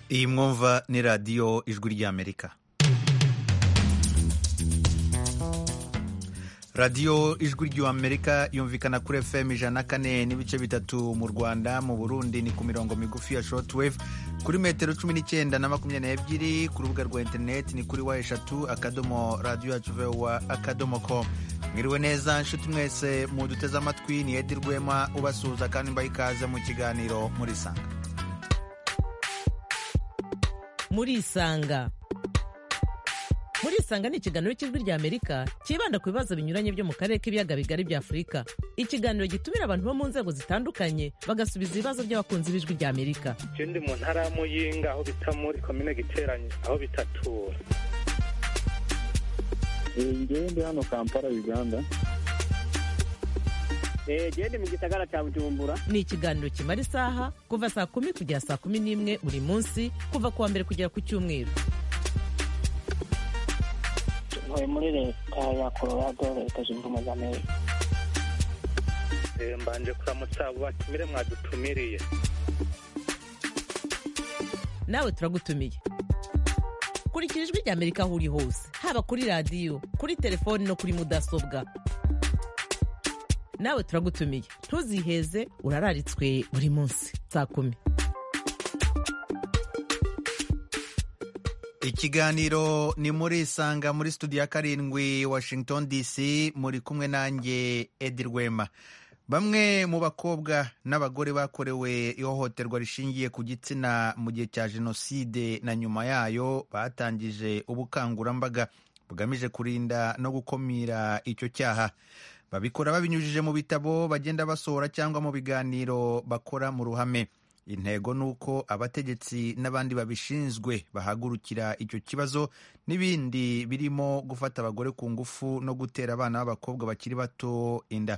iyi mwumva ni radiyo ijwi ry'amerika radiyo ijwi ry'amerika yumvikana kuri fm ijana kane n'ibice bitatu mu rwanda mu burundi ni ku mirongo migufi ya shortwave kuri metero cumi n'icyenda na makumyabiri n'ebyiri ku rubuga rwa interineti ni kuri wa eshatu akadomo radiyo yacu vewa akadomo com mwiriwe neza nshuti mwese muduteze amatwi ni edi rwema ubasuhuza kandi mbaha ikaze mu kiganiro muri sanga murisanga murisanga ni ikiganiro cy'ijwi rya amerika cyibanda ku bibazo binyuranye byo mu karere k'ibiyaga bigari bya afurika ikiganiro gitumira abantu bo mu nzego zitandukanye bagasubiza ibibazo by'abakunzi b'ijwi rya amerika icyo ndi mu ntara ya muyinga aho bita muri komine giteranye aho bitatura ngewe ndi hano kampala uganda genda mu gisagara cya bujumbura ni ikiganiro kimara isaha kuva saa kumi kugera saa kumi n'imwe buri munsi kuva ku wa mbere kugera ku cyumweru ntuye muri leta ya colorado leta zunze ubumwe za amerika mbanje kuramutsa abo batumire mwadutumiriye nawe turagutumiye kurikira ijwi rya amerika aho uri hose haba kuri radiyo kuri telefoni no kuri mudasobwa nawe turagutumiye ntuziheze urararitswe buri munsi saa kumi ikiganiro ni muri isanga muri studio ya karindwi washington dc muri kumwe nanjye edi rwema bamwe mu bakobwa n'abagore bakorewe ihohoterwa rishingiye ku gitsina mu gihe cya jenoside na nyuma yayo batangije ubukangurambaga bugamije kurinda no gukumira icyo cyaha babikora babinyujije mu bitabo bagenda basohora cyangwa mu biganiro bakora mu ruhame intego ni uko abategetsi n'abandi babishinzwe bahagurukira icyo kibazo n'ibindi birimo gufata abagore ku ngufu no gutera abana b'abakobwa bakiri bato inda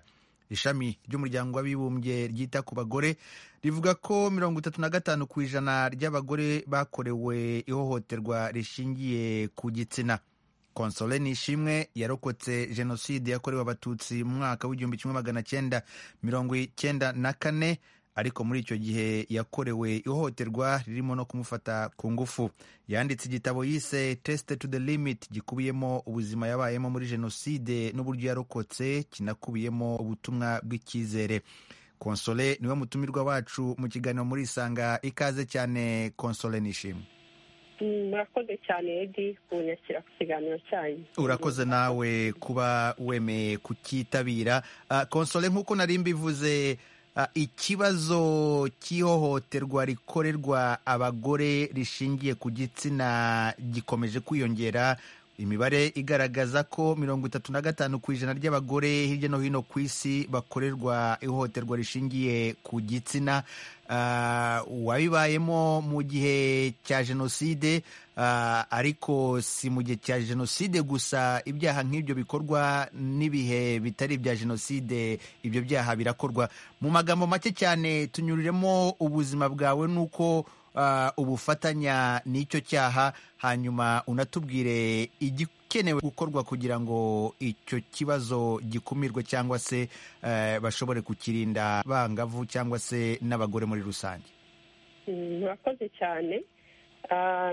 ishami ry'umuryango w'abibumbye ryita ku bagore rivuga ko mirongo itatu na gatanu ku ijana ry'abagore bakorewe ihohoterwa rishingiye ku gitsina konsole nishimwe yarokotse jenoside yakorewe abatutsi mu mwaka w'igihumbi kimwe magana cyenda mirongo icyenda na kane ariko muri icyo gihe yakorewe ihohoterwa ririmo no kumufata ku ngufu yanditse igitabo yise tesite to the limit gikubiyemo ubuzima yabayemo muri jenoside n'uburyo yarokotse kinakubiyemo ubutumwa bw'icyizere konsole niwe mutumirwa wacu mu kiganiro muri isanga ikaze cyane konsole nishimwe murakoze cyane edi kunyakira ku kiganiro cyanyu urakoze nawe kuba wemeye kukitabira konsole nk'uko nari mbivuze ikibazo cy'ihohoterwa rikorerwa abagore rishingiye ku gitsina gikomeje kwiyongera imibare igaragaza ko mirongo itatu na gatanu ku ijana ry'abagore hirya no hino ku isi bakorerwa ihohoterwa rishingiye ku gitsina wabibayemo mu gihe cya jenoside ariko si mu gihe cya jenoside gusa ibyaha nk'ibyo bikorwa n'ibihe bitari ibya jenoside ibyo byaha birakorwa mu magambo make cyane tunyuriremo ubuzima bwawe n'uko ubufatanya n'icyo cyaha hanyuma unatubwire igikenewe gukorwa kugira ngo icyo kibazo gikumirwe cyangwa se bashobore kukirinda bangavu cyangwa se n'abagore muri rusange murakoze cyane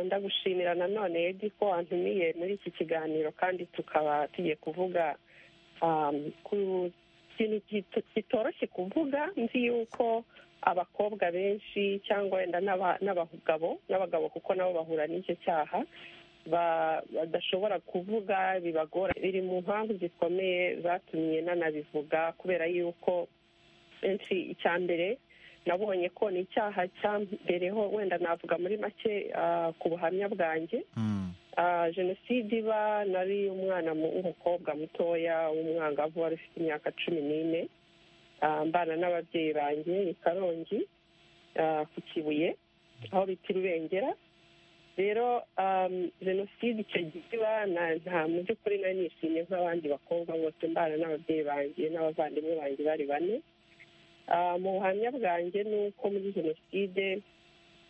ndagushimira nanone edi ko wantumiye muri iki kiganiro kandi tukaba tugiye kuvuga ku kintu kitoroshye kuvuga nzi yuko abakobwa benshi cyangwa wenda n'abagabo n'abagabo kuko nabo bahura n'icyo cyaha badashobora kuvuga bibagora biri mu mpamvu zikomeye zatumye nanabivuga kubera yuko benshi icya mbere nabonye ko ni icyaha cya mbereho wenda navuga muri make ku buhamya bwanjye jenoside iba nari umwana w'umukobwa mutoya w'umwangavu wari ufite imyaka cumi n'ine mbana n'ababyeyi banjye i karongi ku kibuye aho bita irubengera rero jenoside icyo gihe nta mu by'ukuri nari nishimye nk'abandi bakobwa bose mbana n'ababyeyi banjye n'abavandimwe banjye bari bane mu buhamya bwanjye ni uko muri jenoside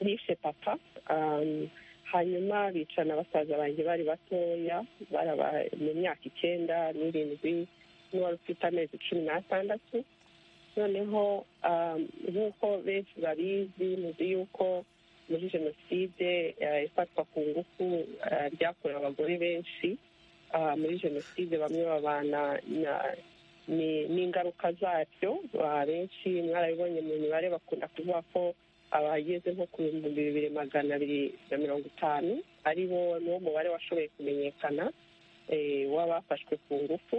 nishe papa hanyuma bicana basaza banjye bari batoya mu myaka icyenda n'irindwi n'uwari ufite amezi cumi n'atandatu noneho nk'uko benshi babizi muzi yuko muri jenoside eh, ifatwa ku ngufu eh, ryakorewe abagore benshi Ah, muri jenoside bamwe babana na- ni- n'ingaruka zacyo Ah, benshi mwarabibonye mu mibare bakunda kuvuga ko abageze nko ku bihumbi bibiri magana abiri na mirongo itanu ari bo niwo mubare washoboye kumenyekana eh, w'abafashwe ku ngufu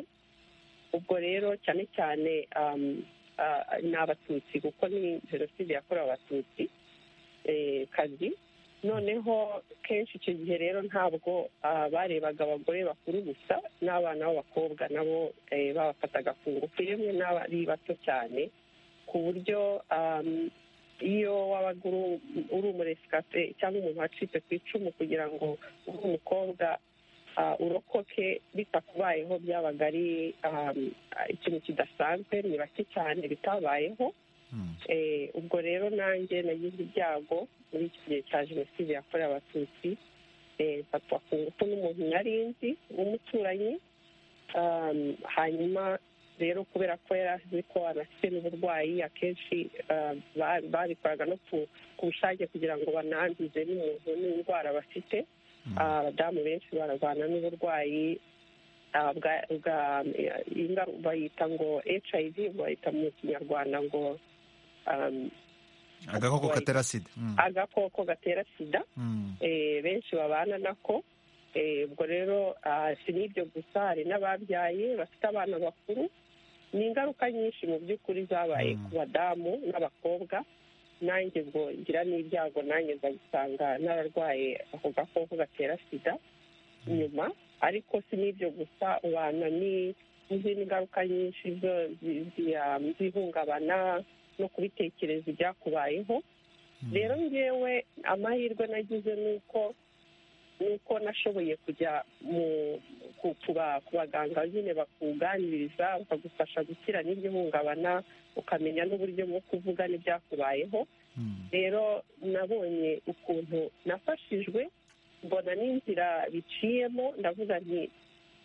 ubwo rero cyane cyane um, ah, ni abatutsi kuko ni jenoside yakorewe abatutsi eh, kazi noneho kenshi icyo gihe rero ntabwo ah, barebaga abagore bakuru gusa n'abana b'abakobwa nabo eh, babafataga ku ngufu yemwe n'abari bato cyane ku buryo um, iyo wabaga uri- uri umuresikape cyangwa umuntu wacitse ku icumu kugira ngo ube umukobwa ah, urokoke bitakubayeho byabaga ari ah, ikintu kidasanzwe ni bake cyane bitabayeho Hmm. Eh, ubwo rero nanjye nagize ibyago muri iki gihe cya jenoside yakorewe abatutsi eh, mfatwa ku ngufu n'umuntu nari nzi w'umuturanyi Um, hanyuma rero kubera ko yari azi ko anafite n'uburwayi akenshi uh, ba- babikoraga no ku- ku bushake kugira ngo bananduze n'umuntu n'indwara bafite Ah, abadamu benshi bararwana n'uburwayi ah, bwa- bwa- ingaru- bayita ngo hiv bayita mu kinyarwanda ngo um, agakoko Right. katera sida Hmm. agakoko gatera sida Hmm. eh, benshi babana nako Eh, ubwo rero ah, si n'ibyo gusa hari n'ababyaye bafite abana bakuru ni ingaruka nyinshi mu by'ukuri zabaye Mm. ku badamu n'abakobwa nanjye ubwo ngira n'ibyago nanjye nza gusanga n'abarwaye ako gakoko gatera sida nyuma ariko si n'ibyo gusa ubana ni- n'izindi ngaruka nyinshi zo- zi- zi- ah, z'ihungabana no kubitekereza ibyakubayeho rero ngewe amahirwe nagize ni uko ni uko nashoboye kujya mu ku- ku ba- ku baganga nyine bakuganiriza bakagufasha gukira n'igihungabana ukamenya n'uburyo bwo kuvuga n'ibyakubayeho Hmm. rero nabonye ukuntu nafashijwe mbona n'inzira biciyemo ndavuga nti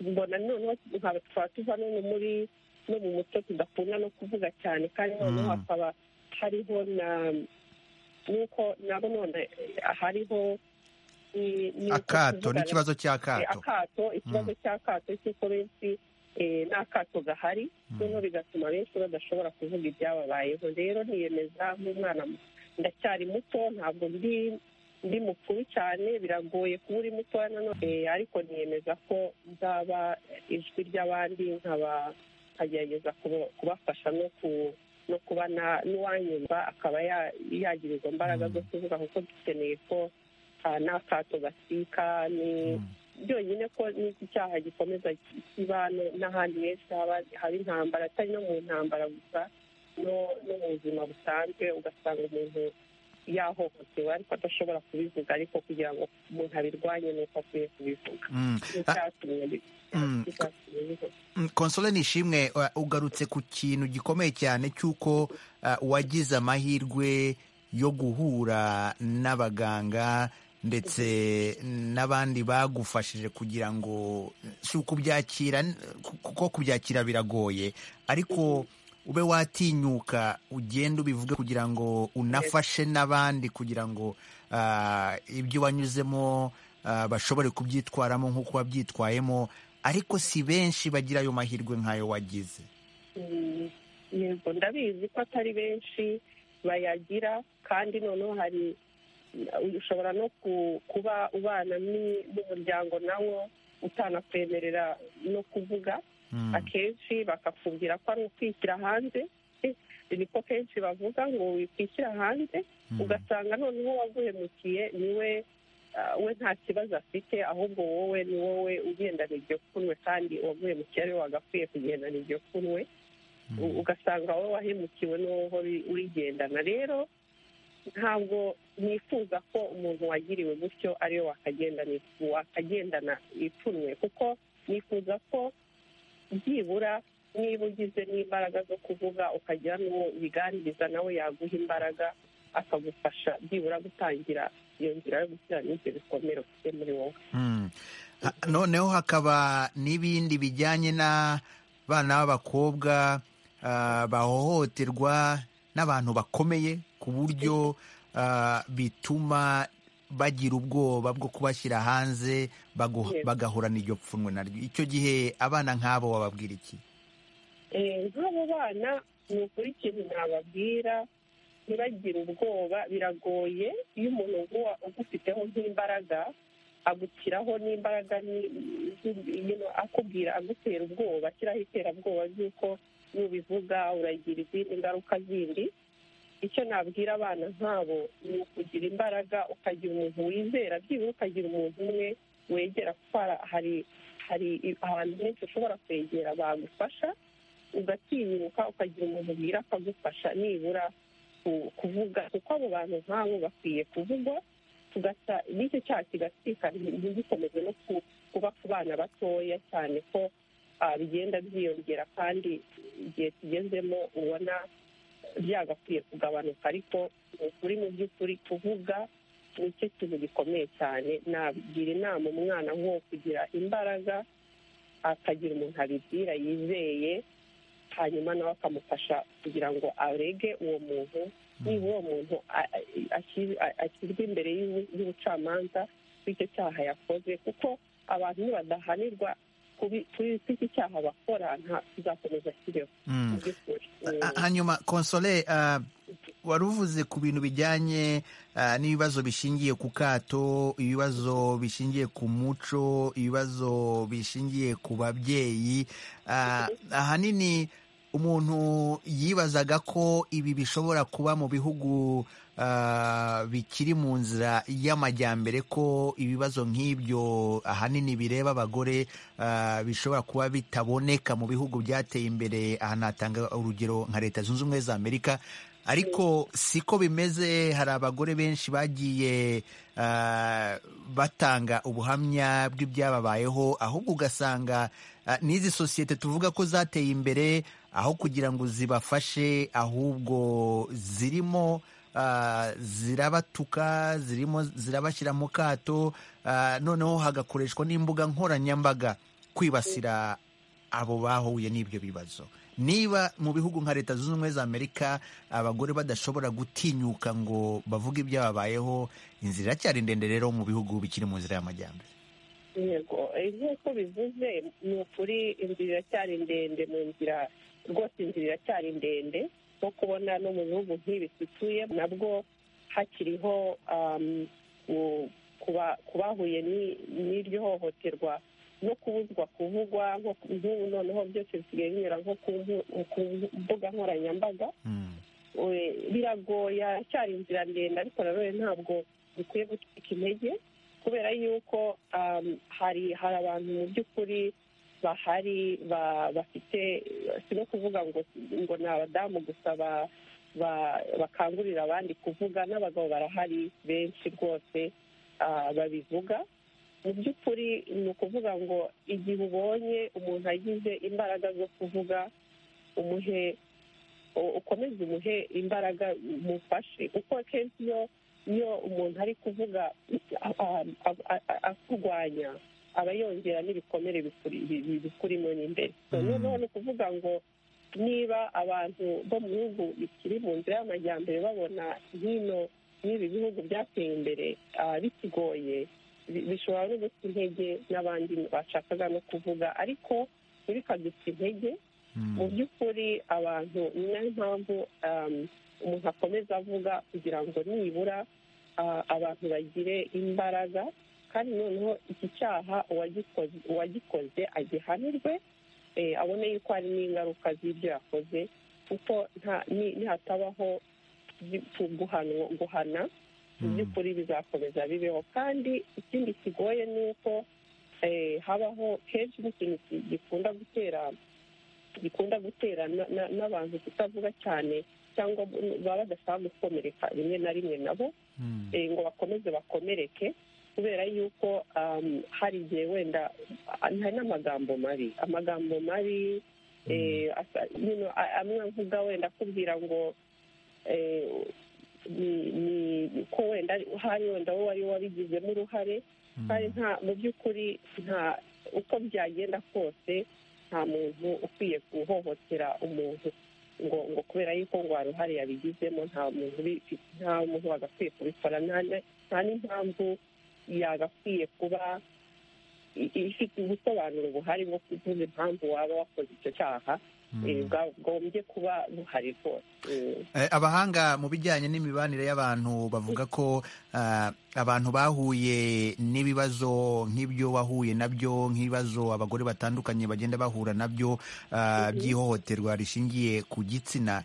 mbona noneho nkaba twaba tuva no muri no mu muco tudakunda no kuvuga cyane kandi Mm. noneho hakaba hariho na n'uko nabo none hariho ni- ni uko akato tuvugana- n'ikibazo Eh, cy'akato akato ikibazo cy'akato cy'uko benshi eh, nta kato gahari noneho bigatuma benshi badashobora kuvuga ibyababayeho rero niyemeza nk'umwana mu- ndacyari muto ntabwo ndi ndi mukuru cyane biragoye kuba uri mutoya nanone Eh, ariko niyemeza ko nzaba ijwi ry'abandi nkaba nkagerageza kuba- kubafasha no ku no kuba na- n'uwanyumva akaba ya- yagira izo mbaraga zo kuvuga kuko dukeneye ko ah, n'akato gasika ni Hmm. byonyine ko n'iki cyaha gikomeza kiba no- n'ahandi henshi haba- haba intambara atari no mu ntambara gusa no no mu buzima busanzwe ugasanga umuntu yahohotewe ariko adashobora kubivuga ariko kugira ngo umuntu abirwanye ni uko akwiye kubivuga Hmm. Ah, n'icyatumye bi- Mm. icyatumye bivuga Mm, Consolé Nishimwe uh, ugarutse ku kintu gikomeye cyane cy'uko uh, wagize amahirwe yo guhura n'abaganga ndetse n'abandi bagufashije kugira ngo si ukubyakira n- ku- kuko kubyakira biragoye ariko ube watinyuka ugenda ubivuge kugira ngo unafashe n'abandi kugira ngo ah, ibyo wanyuzemo ah, bashobore kubyitwaramo nk'uko wabyitwayemo ariko si benshi bagira ayo mahirwe nk'ayo wagize Mm, yego ndabizi ko atari benshi bayagira kandi noneho hari ushobora no ku- kuba ubana ni- n'umuryango nawo utanakwemerera no kuvuga Mm. akenshi bakakubwira ko ari ukwishyira hanze Eh, niko kenshi bavuga ngo wikwishyira hanze Mm. ugasanga noneho waguhemukiye niwe ah, we nta kibazo afite ahubwo wowe ni wowe ugendana iryo kunwe kandi uwaguhemukiye ariwe wagakwiye kugendana iryo kunwe u- ugasanga wowe wahemukiwe n'uwo uri- urigendana rero ntabwo nifuza ko umuntu wagiriwe gutyo ariwe wakagendana ifu- wakagendana ipfunwe kuko nifuza ko byibura niba ugize n'imbaraga zo kuvuga ukagira n'uwo ubiganiriza nawe yaguha imbaraga akagufasha byibura gutangira iyo nzira yo gukira n'ibyo bikomere ufite muri wowe Mm. Ha- noneho hakaba n'ibindi bijyanye n'abana b'abakobwa ah, bahohoterwa n'abantu bakomeye ku buryo ah, bituma bagira ubwoba bwo kubashyira hanze bagu- Yes. bagahorana iryo pfunwe naryo icyo gihe abana nk'abo wababwira iki Eh, nk'abo bana ni ukuri ikintu nababwira ntibagire ubwoba biragoye iyo umuntu uguwa- ugufiteho nk'imbaraga agushyiraho n'imbaraga ni- zu- you know, akubwira agutera ubwoba ashyiraho iterabwoba ry'uko nubivuga uragira izindi ngaruka zindi icyo nabwira abana nk'abo ni ukugira imbaraga ukagira umuntu wizera byibura ukagira umuntu umwe wegera kuko hara- hari hari ahantu henshi ushobora kwegera bagufasha ugatinyuka ukagira umuntu ubwira akagufasha nibura ku- kuvuga kuko abo bantu nk'abo bakwiye kuvugwa tugasa n'icyo cyaha kigasika ntigikomeze no ku- kuba ku bana batoya cyane ko ah, bigenda byiyongera kandi igihe tugezemo ubona byagakwiye kugabanuka ariko ni ukuri mu by'ukuri kuvuga nicyo kintu gikomeye cyane nagira inama umwana nk'uwo kugira imbaraga akagira umuntu abibwira yizeye hanyuma nawe akamufasha kugira ngo arege uwo muntu niba uwo muntu a- a- ashyir- a- ashyirwa imbere y'ubu- y'ubucamanza bw'icyo cyaha yakoze kuko abantu nibadahanirwa kubi- kuri iki cyaha bakora nta kizakomeza kibeho mu Mm. by'ukuri Ha- hanyuma konsole ah, wari uvuze ku bintu bijyanye ah, n'ibibazo bishingiye ku kato ibibazo bishingiye ku muco ibibazo bishingiye ku babyeyi Ah, ahanini umuntu yibazaga ko ibi bishobora kuba mu bihugu ah, bikiri mu nzira y'amajyambere ko ibibazo nk'ibyo ahanini bireba abagore ah, bishobora kuba bitaboneka mu bihugu byateye imbere aha natanga urugero nka leta zunze ubumwe za amerika ariko siko bimeze hari abagore benshi bagiye ah, batanga ubuhamya bw'ibyababayeho ahubwo ugasanga ah, n'izi sosiyete tuvuga ko zateye imbere aho kugira ngo zibafashe ahubwo zirimo ah, zirabatuka zirimo zirabashyira mu kato ah, noneho hagakoreshwa n'imbuga nkoranyambaga kwibasira abo bahuye n'ibyo bibazo niba mu bihugu nka leta zunze ubumwe za amerika abagore badashobora gutinyuka ngo bavuge ibyababayeho inzira iracyari ndende rero mu bihugu bikiri mu nzira y'amajyambere yego eh, nk'uko bivuze ni ukuri inzira iracyari ndende mu nzira rwose inzira iracyari ndende nko kubona no mu bihugu nk'ibi dutuye nabwo hakiriho um, ku- kuba- ku bahuye ni- n'iryo hohoterwa no kubuzwa kuvugwa nko- nk'ubu noneho byose bisigaye binyura nko ku mbu- ku mbuga nkoranyambaga Mm. we- biragoye aracyari inzira ndende ariko nanone ntabwo dukwiye gucika intege kubera yuko um, hari hari abantu mu by'ukuri bahari ba- bafite si no kuvuga ngo ngo ni abadamu gusa ba- ba- bakangurira abandi kuvuga n'abagabo barahari benshi rwose ah, babivuga mu by'ukuri ni ukuvuga ngo igihe ubonye umuntu agize imbaraga zo kuvuga umuhe u- ukomeze umuhe imbaraga umufashe kuko akenshi iyo iyo umuntu ari kuvuga a- a- a- a- akurwanya aba yongera n'ibikomere bikuri- bi- bi- bikurimo n'imbere So, Mm. noneho ni ukuvuga ngo niba abantu bo mu bihugu bikiri mu nzira y'amajyambere babona hino n'ibi bihugu byateye imbere ah, bikigoye bi- bishobora no guta intege n'abandi bashakaga no kuvuga ariko ntibikaduta intege Mm. mu by'ukuri abantu ni nayo mpamvu um, umuntu akomeza avuga kugira ngo nibura ah, abantu bagire imbaraga kandi noneho iki cyaha uwagikoze uwagikoze agihanirwe eh, abone yuko hari n'ingaruka z'ibyo yakoze kuko nta- ni- nihatabaho gi- ku- guhanwa- guhana mu Mm. by'ukuri bizakomeza bibeho kandi ikindi kigoye ni uko eh, habaho kenshi n'ikintu ki- gikunda gutera gikunda gutera na- na- n'abantu kutavuga cyane cyangwa baba badashaka gukomereka rimwe na rimwe nabo Mm. eh, ngo bakomeze bakomereke kubera yuko um, hari igihe wenda ah, hari n'amagambo mabi amagambo mabi eh, asa- you know, a- amwe avuga wenda akubwira ngo eh, ni- ni- ko wenda ari- hari wenda wowe wari wabigizemo uruhare Mm. kandi nta mu by'ukuri nta uko byagenda kose nta muntu ukwiye guhohotera umuntu ngo ngo kubera yuko ngo hari uruhare yabigizemo nta muntu ubi- nta muntu wagakwiye kubikora nta na- nta n'impamvu yagakwiye kuba i- ifite ubusobanuro buhari bwo kuvuga impamvu waba wakoze icyo cyaha eh, bwagombye kuba buhari rwose Eh, Eh, abahanga mu bijyanye n'imibanire y'abantu bavuga ko ah, abantu bahuye n'ibibazo nk'ibyo wahuye nabyo nk'ibibazo abagore batandukanye bagenda bahura nabyo ah, by'ihohoterwa rishingiye ku gitsina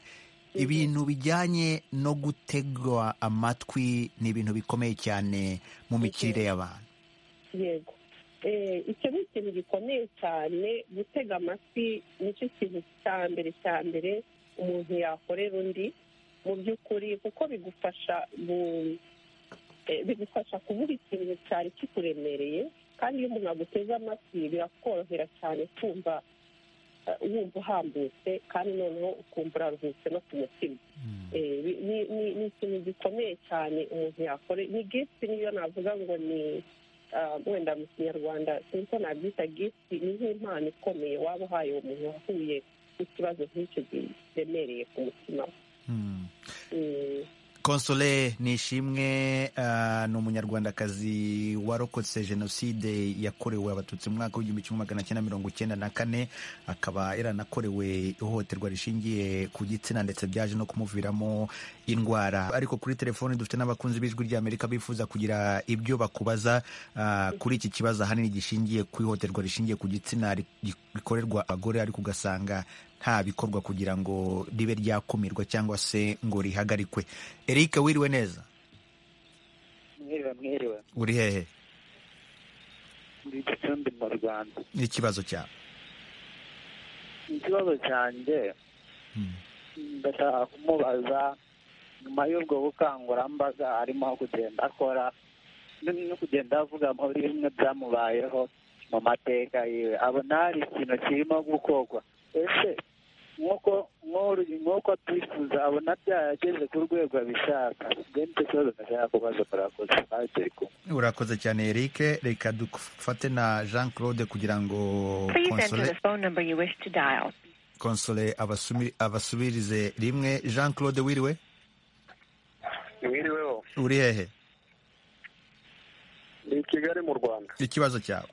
ibintu bijyanye no gutegwa amatwi ni ibintu bikomeye cyane mu mikirire y'abantu yego Eh, icyo ni ikintu gikomeye cyane gutega amatwi nicyo kintu cya mbere cya mbere umuntu yakorera undi mu by'ukuri kuko bigufasha mu- eh, bigufasha kuvuga ikintu cyari kikuremereye kandi iyo umuntu aguteze amatwi birakorohera cyane kumva eh, wumva uhambutse kandi noneho ukumva uraruhutse no ku mutima Eh, bi- ni ni- ni ikintu gikomeye cyane umuntu yakore ni gifti niyo navuga ngo ni ah, wenda mu kinyarwanda sinzi ko nabyita gifti ni nk'impano ikomeye waba uhaye uwo muntu wahuye n'ikibazo nk'icyo kiremereye ku mutima we. Hmm. Mm, Console Nishimwe ah, ni umunyarwandakazi warokotse jenoside yakorewe abatutsi mu mwaka w'igihumbi kimwe magana cyenda mirongo icyenda na kane akaba yaranakorewe ihohoterwa rishingiye ku gitsina ndetse byaje no kumuviramo indwara ariko kuri telefoni dufite n'abakunzi b'ijwi ry'amerika bifuza kugira ibyo bakubaza ah, kuri iki kibazo ahanini gishingiye ku ihohoterwa rishingiye ku gitsina ri- rikorerwa abagore ariko ugasanga nta bikorwa kugira ngo ribe ryakumirwa cyangwa se ngo rihagarikwe Eric wiriwe neza mwiriwe mwiriwe uri hehe muri gicumbi mu rwanda n'ikibazo cyawe ikibazo cyanjye Mm. ndashaka kumubaza nyuma y'ubwo bukangurambaga arimo kugenda akora n- no kugenda avuga muri bimwe byamubayeho mu mateka yiwe abona hari ikintu kirimo gukorwa ese nk'uko nk'uru- nk'uko twifuza abona byarageze ku rwego abishaka bene icyo kibazo ndashaka kubaza murakoze ntacyo kumwe urakoze cyane Eric reka dufate na jean claude kugira ngo Please enter Console- the phone number you wish to dial. console abasumi- abasubirize rimwe jean claude wiriwe wiriweho uri hehe ni i kigali mu rwanda ikibazo cyawe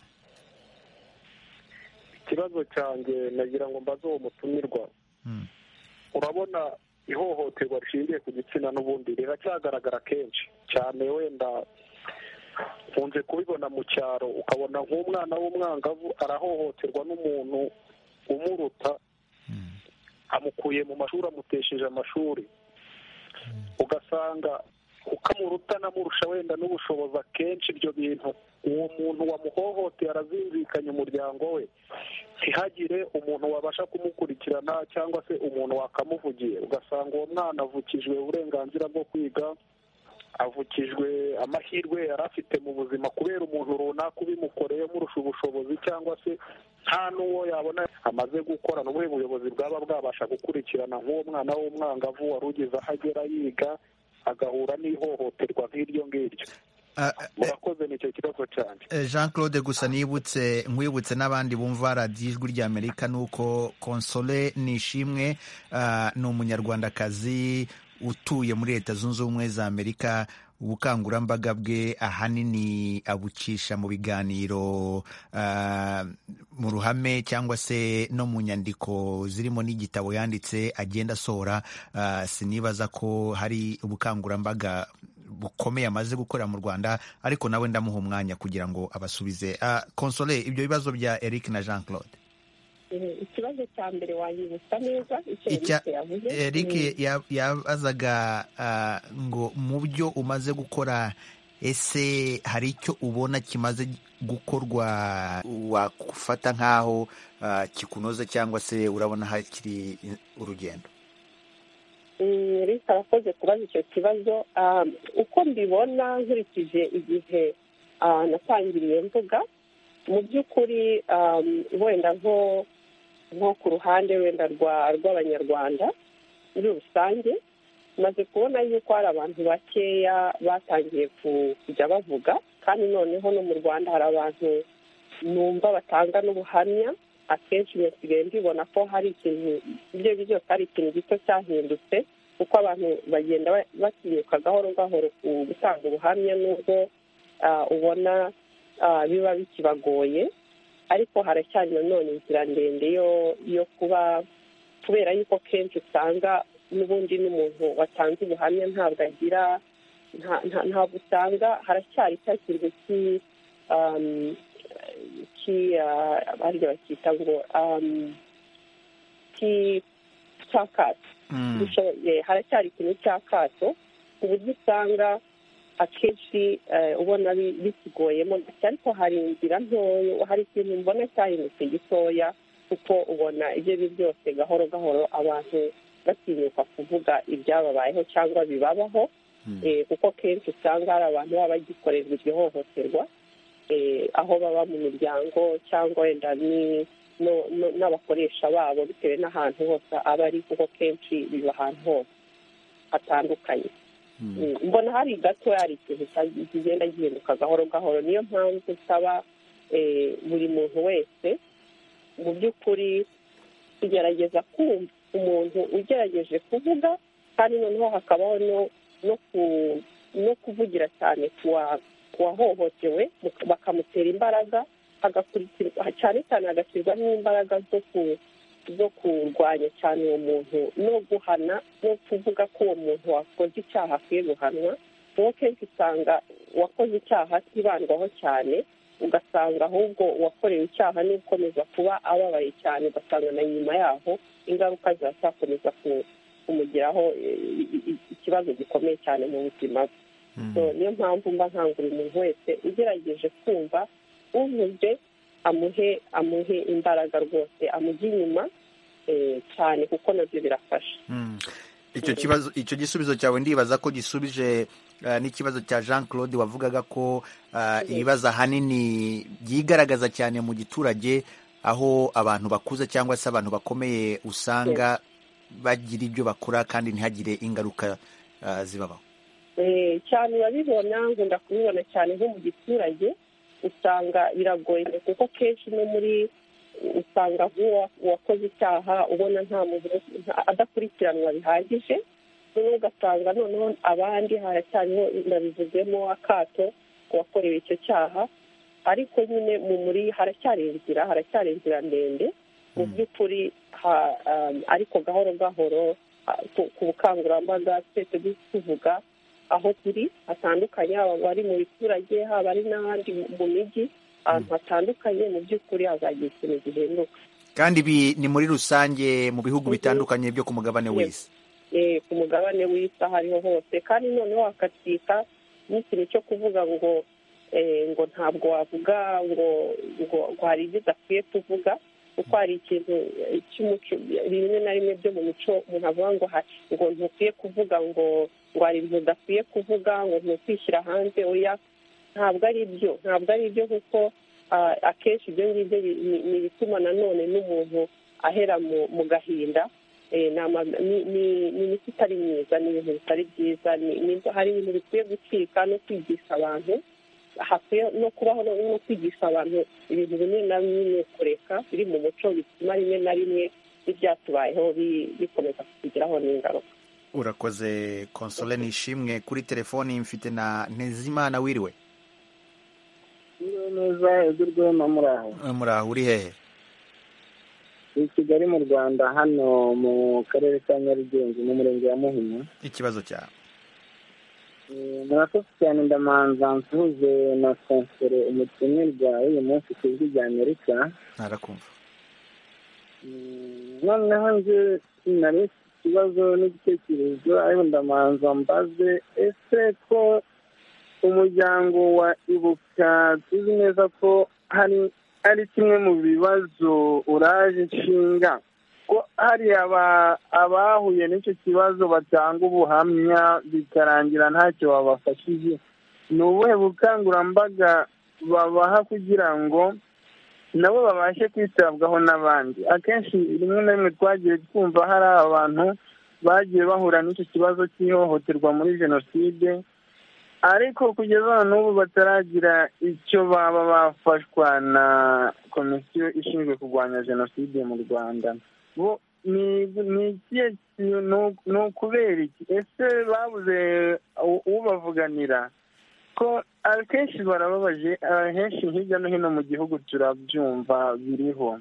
ikibazo cyanjye nagira ngo mbaze uwo mutumirwa Mm. urabona ihohoterwa rishingiye ku gitsina n'ubundi riracyagaragara kenshi cyane wenda nkunze kubibona mu cyaro ukabona nk'umwana w'umwangavu arahohoterwa n'umuntu umuruta Mm. amukuye mu mashuri amutesheje amashuri ugasanga kuko amuruta anamurusha wenda n'ubushobozi akenshi ibyo bintu uwo muntu wamuhohoteye arazinzikanya umuryango we ntihagire umuntu wabasha kumukurikirana cyangwa se umuntu wakamuvugiye ugasanga uwo mwana avukijwe uburenganzira bwo kwiga avukijwe amahirwe yari afite mu buzima kubera umuntu runaka ubimukoreye umurusha ubushobozi cyangwa se nta n'uwo yabona amaze gukora ni ubuhe buyobozi bwaba bwabasha gukurikirana nk'uwo mwana w'umwangavu wari ugeze aho agera yiga agahura n'ihohoterwa nk'iryo ngiryo Ah, ah, eh, murakoze nicyo kibazo cyane Eh, Jean Claude gusa nibutse nkwibutse n'abandi bumva radiyo ijwi ry'Amerika ni uko Console Nishimwe ah, ni umunyarwandakazi utuye muri leta zunze ubumwe za Amerika ubukangurambaga bwe ahanini abukisha mu biganiro ah, mu ruhame cyangwa se no mu nyandiko zirimo n'igitabo yanditse agenda asohora ah, sinibaza ko hari ubukangurambaga bukomeye amaze gukorera mu Rwanda ariko nawe ndamuha umwanya kugira ngo abasubize Ah, Console ibyo bibazo bya Eric na Jean Claude eh, ikibazo cya mbere wanyibutsa neza icyo Icya- Eric yavuze Mm. Eric ya- yabazaga ah, ngo mu byo umaze gukora ese hari icyo ubona kimaze gukorwa wakufata nk'aho ah, kikunoza cyangwa se urabona hakiri urugendo reka arakoze kubaza icyo kibazo Um, uko mbibona nkurikije igihe ah, natangiriye mvuga mu by'ukuri um, wenda nko nko ku ruhande wenda rwa- rw'abanyarwanda muri rusange maze kubona yuko hari abantu bakeya batangiye ku- kujya bavuga kandi noneho no mu rwanda hari abantu numva batanga n'ubuhamya akenshi iyo nsigaye mbibona ko hari ikintu ibyo ari byo byose hari ikintu gito cyahindutse kuko abantu bagenda ba- batinyuka gahoro gahoro ku gutanga ubuhamya n'ubwo ah, ubona ah, biba bikibagoye ariko haracyari nanone inzira ndende yo yo kuba kubera yuko kenshi usanga n'ubundi n'umuntu watanze ubuhamya ntabwo agira nta- nta- ntabwo usanga haracyari cya kintu ki um, ki uh, abarya bakita ngo um, ki cyakato Mm. dushoboye haracyari ikintu cy'akato ku buryo usanga akenshi eh, ubona bi- bikigoyemo gake ariko hari inzira ntoya hari ikintu mbona cyahindutse gitoya kuko ubona ibyo ari byo byose gahoro gahoro abantu batinyuka kuvuga ibyababayeho cyangwa bibabaho Mm. eh, kuko kenshi usanga hari abantu baba bagikorerwa iryo hohoterwa eh, aho baba mu miryango cyangwa wenda ni- no- no- n'abakoresha babo bitewe n'ahantu hose aba ari kuko kenshi biba ahantu hose hatandukanye Mm. Mm, mbona hari gato hari ikintu cya- kigenda gihinduka gahoro gahoro niyo mpamvu nsaba eh, buri muntu wese mu by'ukuri kugerageza kumva umuntu ugerageje kuvuga kandi noneho hakabaho no- no ku- no kuvugira cyane ku wa- ku wahohotewe mu- bakamutera imbaraga hagakurikirwa cyane cyane hagashyirwamo imbaraga zo ku zo kurwanya cyane uwo muntu no guhana no kuvuga ko uwo muntu wakoze icyaha akwiye guhanwa kuko kenshi usanga uwakoze icyaha atibandwaho cyane ugasanga ahubwo uwakorewe icyaha ni ukomeza kuba ababaye cyane ugasanga na nyuma yaho ingaruka ziracyakomeza ku- kumugiraho eh, i- i- ikibazo gikomeye cyane mu buzima bwe So, Mm. niyo mpamvu mba nkangurira umuntu wese ugerageje kumva uvuze amuhe amuhe imbaraga rwose amujye inyuma eh, cyane kuko nabyo birafasha Mm. icyo kibazo icyo gisubizo cyawe ndibaza ko gisubije eh, n'ikibazo cya jean claude wavugaga ko eh, ibibazo ahanini byigaragaza cyane mu giturage aho abantu bakuze cyangwa se abantu bakomeye usanga bagira ibyo bakora kandi ntihagire ingaruka eh, zibabaho Eh, cyane urabibona nkunda kubibona cyane nko mu giturage usanga biragoye kuko kenshi no muri usanga nk'uwa- uwakoze icyaha ubona nta muntu nta- adakurikiranwa bihagije noneho ugasanga noneho abandi haracyariho ndabivuzemo akato ku wakorewe icyo cyaha ariko nyine mu muri haracyari inzira haracyari inzira ndende mu Mm. by'ukuri ha- um, ariko gahoro gahoro ah, ku- ku bukangurambaga twese tuvuga aho turi hatandukanye haba abari mu biturage haba ari n'abandi mu- mu mijyi ahantu hatandukanye mu by'ukuri hazagira ikintu gihinduka kandi ibi ni muri rusange mu bihugu Mhm. bitandukanye byo ku mugabane Yes. w'isi Eh, ku mugabane w'isi aho ariho hose kandi noneho hakatwika n'ikintu cyo kuvuga ngo eh, ngo ntabwo wavuga ngo ngo ngo hari ibyo udakwiye kuvuga kuko hari ikintu eh, cy'umuco rimwe na rimwe byo mu mico umuntu avuga ngo ha- ngo ntukwiye kuvuga ngo ngo hari ibintu udakwiye kuvuga ngo ntukwishyira hanze oya ntabwo ari byo ntabwo ari byo kuko ah, akenshi ibyo ngibyo bi- ni ni ibituma nanone n'umuntu ahera mu mu gahinda Eh, ni ama- ni- ni- ni imiti itari myiza ni ibintu bitari byiza ni- ni- hari ibintu bikwiye gucika no kwigisha abantu hakwiye no kubaho no no kwigisha abantu ibintu bimwe na bimwe kureka biri mu muco bituma rimwe na rimwe ibyatubayeho bi- bikomeza kutugiraho n'ingaruka urakoze konsole nishimwe kuri telefoni mfite na ntezimana wiriwe Iyo neza edirwema muri aho muraho uri hehe i kigali mu rwanda hano mu karere ka nyarugenge mu murenge wa muhima ikibazo cyawe Eh, murakoze cyane ndamanza nsuhuze na konsere umutumirwa w'uyu munsi ku ijwi rya amerika ntarakumva Mm, noneho nje nari mfite ikibazo n'igitekerezo ariko ndamanza mbaze ese ko umuryango wa ibuka tuzi neza ko hari ari kimwe mu bibazo uraje nshinga ko hari aba- abahuye n'icyo kibazo batanga ubuhamya bikarangira ntacyo babafashije ni ubuhe bukangurambaga babaha kugira ngo nabo babashe kwitabwaho n'abandi akenshi rimwe na rimwe twagiye twumva hari abantu bagiye bahura n'icyo kibazo cy'ihohoterwa muri jenoside ariko kugeza n'ubu bataragira icyo baba bafashwa na komisiyo ishinzwe kurwanya jenoside mu rwanda bo ni ni ikihe kintu ni ukubera iki ese babuze ubavuganira ko akenshi barababaje ahenshi hirya no hino mu gihugu turabyumva biriho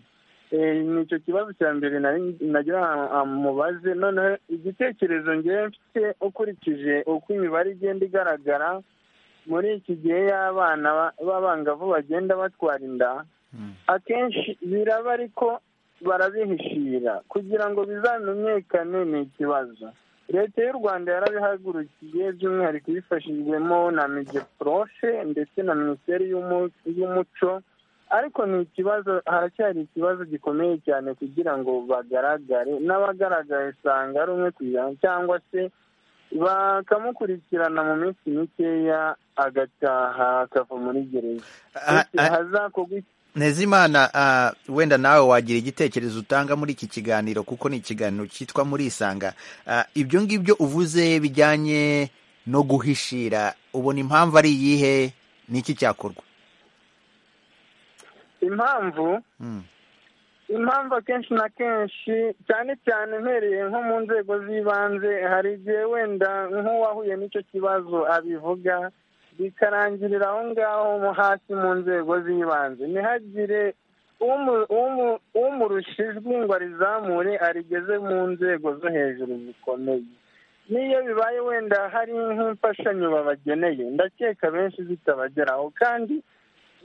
ni icyo kibazo cya mbere nagira mubaze noneho igitekerezo ngewe mfite ukurikije uko imibare igenda igaragara muri iki gihe y'abana b'abangavu bagenda batwara inda akenshi biraba ariko barabihishira kugira ngo bizamenyekane ni ikibazo leta y'u rwanda yarabihagurukiye by'umwihariko ibifashijwemo na migeprofe ndetse na minisiteri y'umuco ariko ni ikibazo haracyari ikibazo gikomeye cyane kugira ngo bagaragare n'abagaragaye usanga ari umwe ku ijana cyangwa se bakamukurikirana mu minsi mikeya agataha akava muri gereza hazakorwa ntezimana wenda nawe wagira igitekerezo utanga muri iki kiganiro kuko ni ikiganiro cyitwa murisanga ibyo ngibyo uvuze bijyanye no guhishira ubona impamvu ari iyihe n'iki cyakorwa impamvu impamvu akenshi na kenshi cyane cyane mpereye nko mu nzego z'ibanze hari igihe wenda nk'uwahuye n'icyo kibazo abivuga bikarangirira aho ngaho hasi mu nzego z'ibanze ntihagire umurusha ijwi ngo arizamure arigeze mu nzego zo hejuru zikomeye n'iyo bibaye wenda hari nk'imfashanyo babageneye ndakeka benshi zitabageraho kandi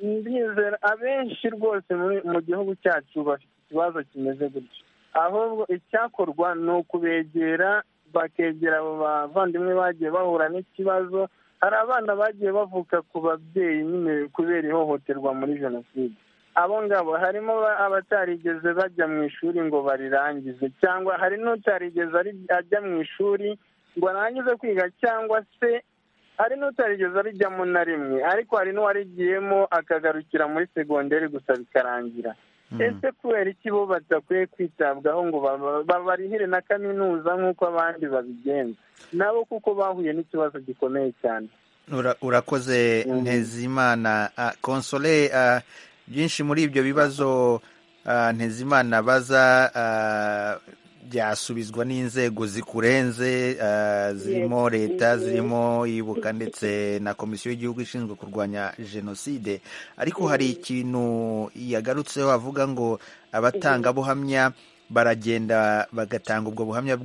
ndizera abenshi rwose mu gihugu cyacu bafite ikibazo kimeze gutyo ahubwo icyakorwa ni ukubegera bakegera abo bavandimwe bagiye bahura n'ikibazo hari abana bagiye bavuka ku babyeyi nyine kubera ihohoterwa muri jenoside abo ngabo harimo abatarigeze bajya mu ishuri ngo barirangize cyangwa hari n'utarigeze ajya mu ishuri ngo arangize kwiga cyangwa se hari n'utarigeze arijyamo na rimwe ariko hari n'uwarigiyemo akagarukira muri segonderi gusa bikarangira ese kubera iki bo badakwiye kwitabwaho ngo babarihire na kaminuza nk'uko abandi babigenza nabo kuko bahuye n'ikibazo gikomeye cyane urakoze ntezimana konsole byinshi muri ibyo bibazo ntezimana baza byasubizwa n'inzego zikurenze zirimo leta zirimo ibuka ndetse na komisiyo y'igihugu ishinzwe kurwanya jenoside ariko hari ikintu yagarutseho avuga ngo abatangabuhamya baragenda bagatanga ubwo buhamya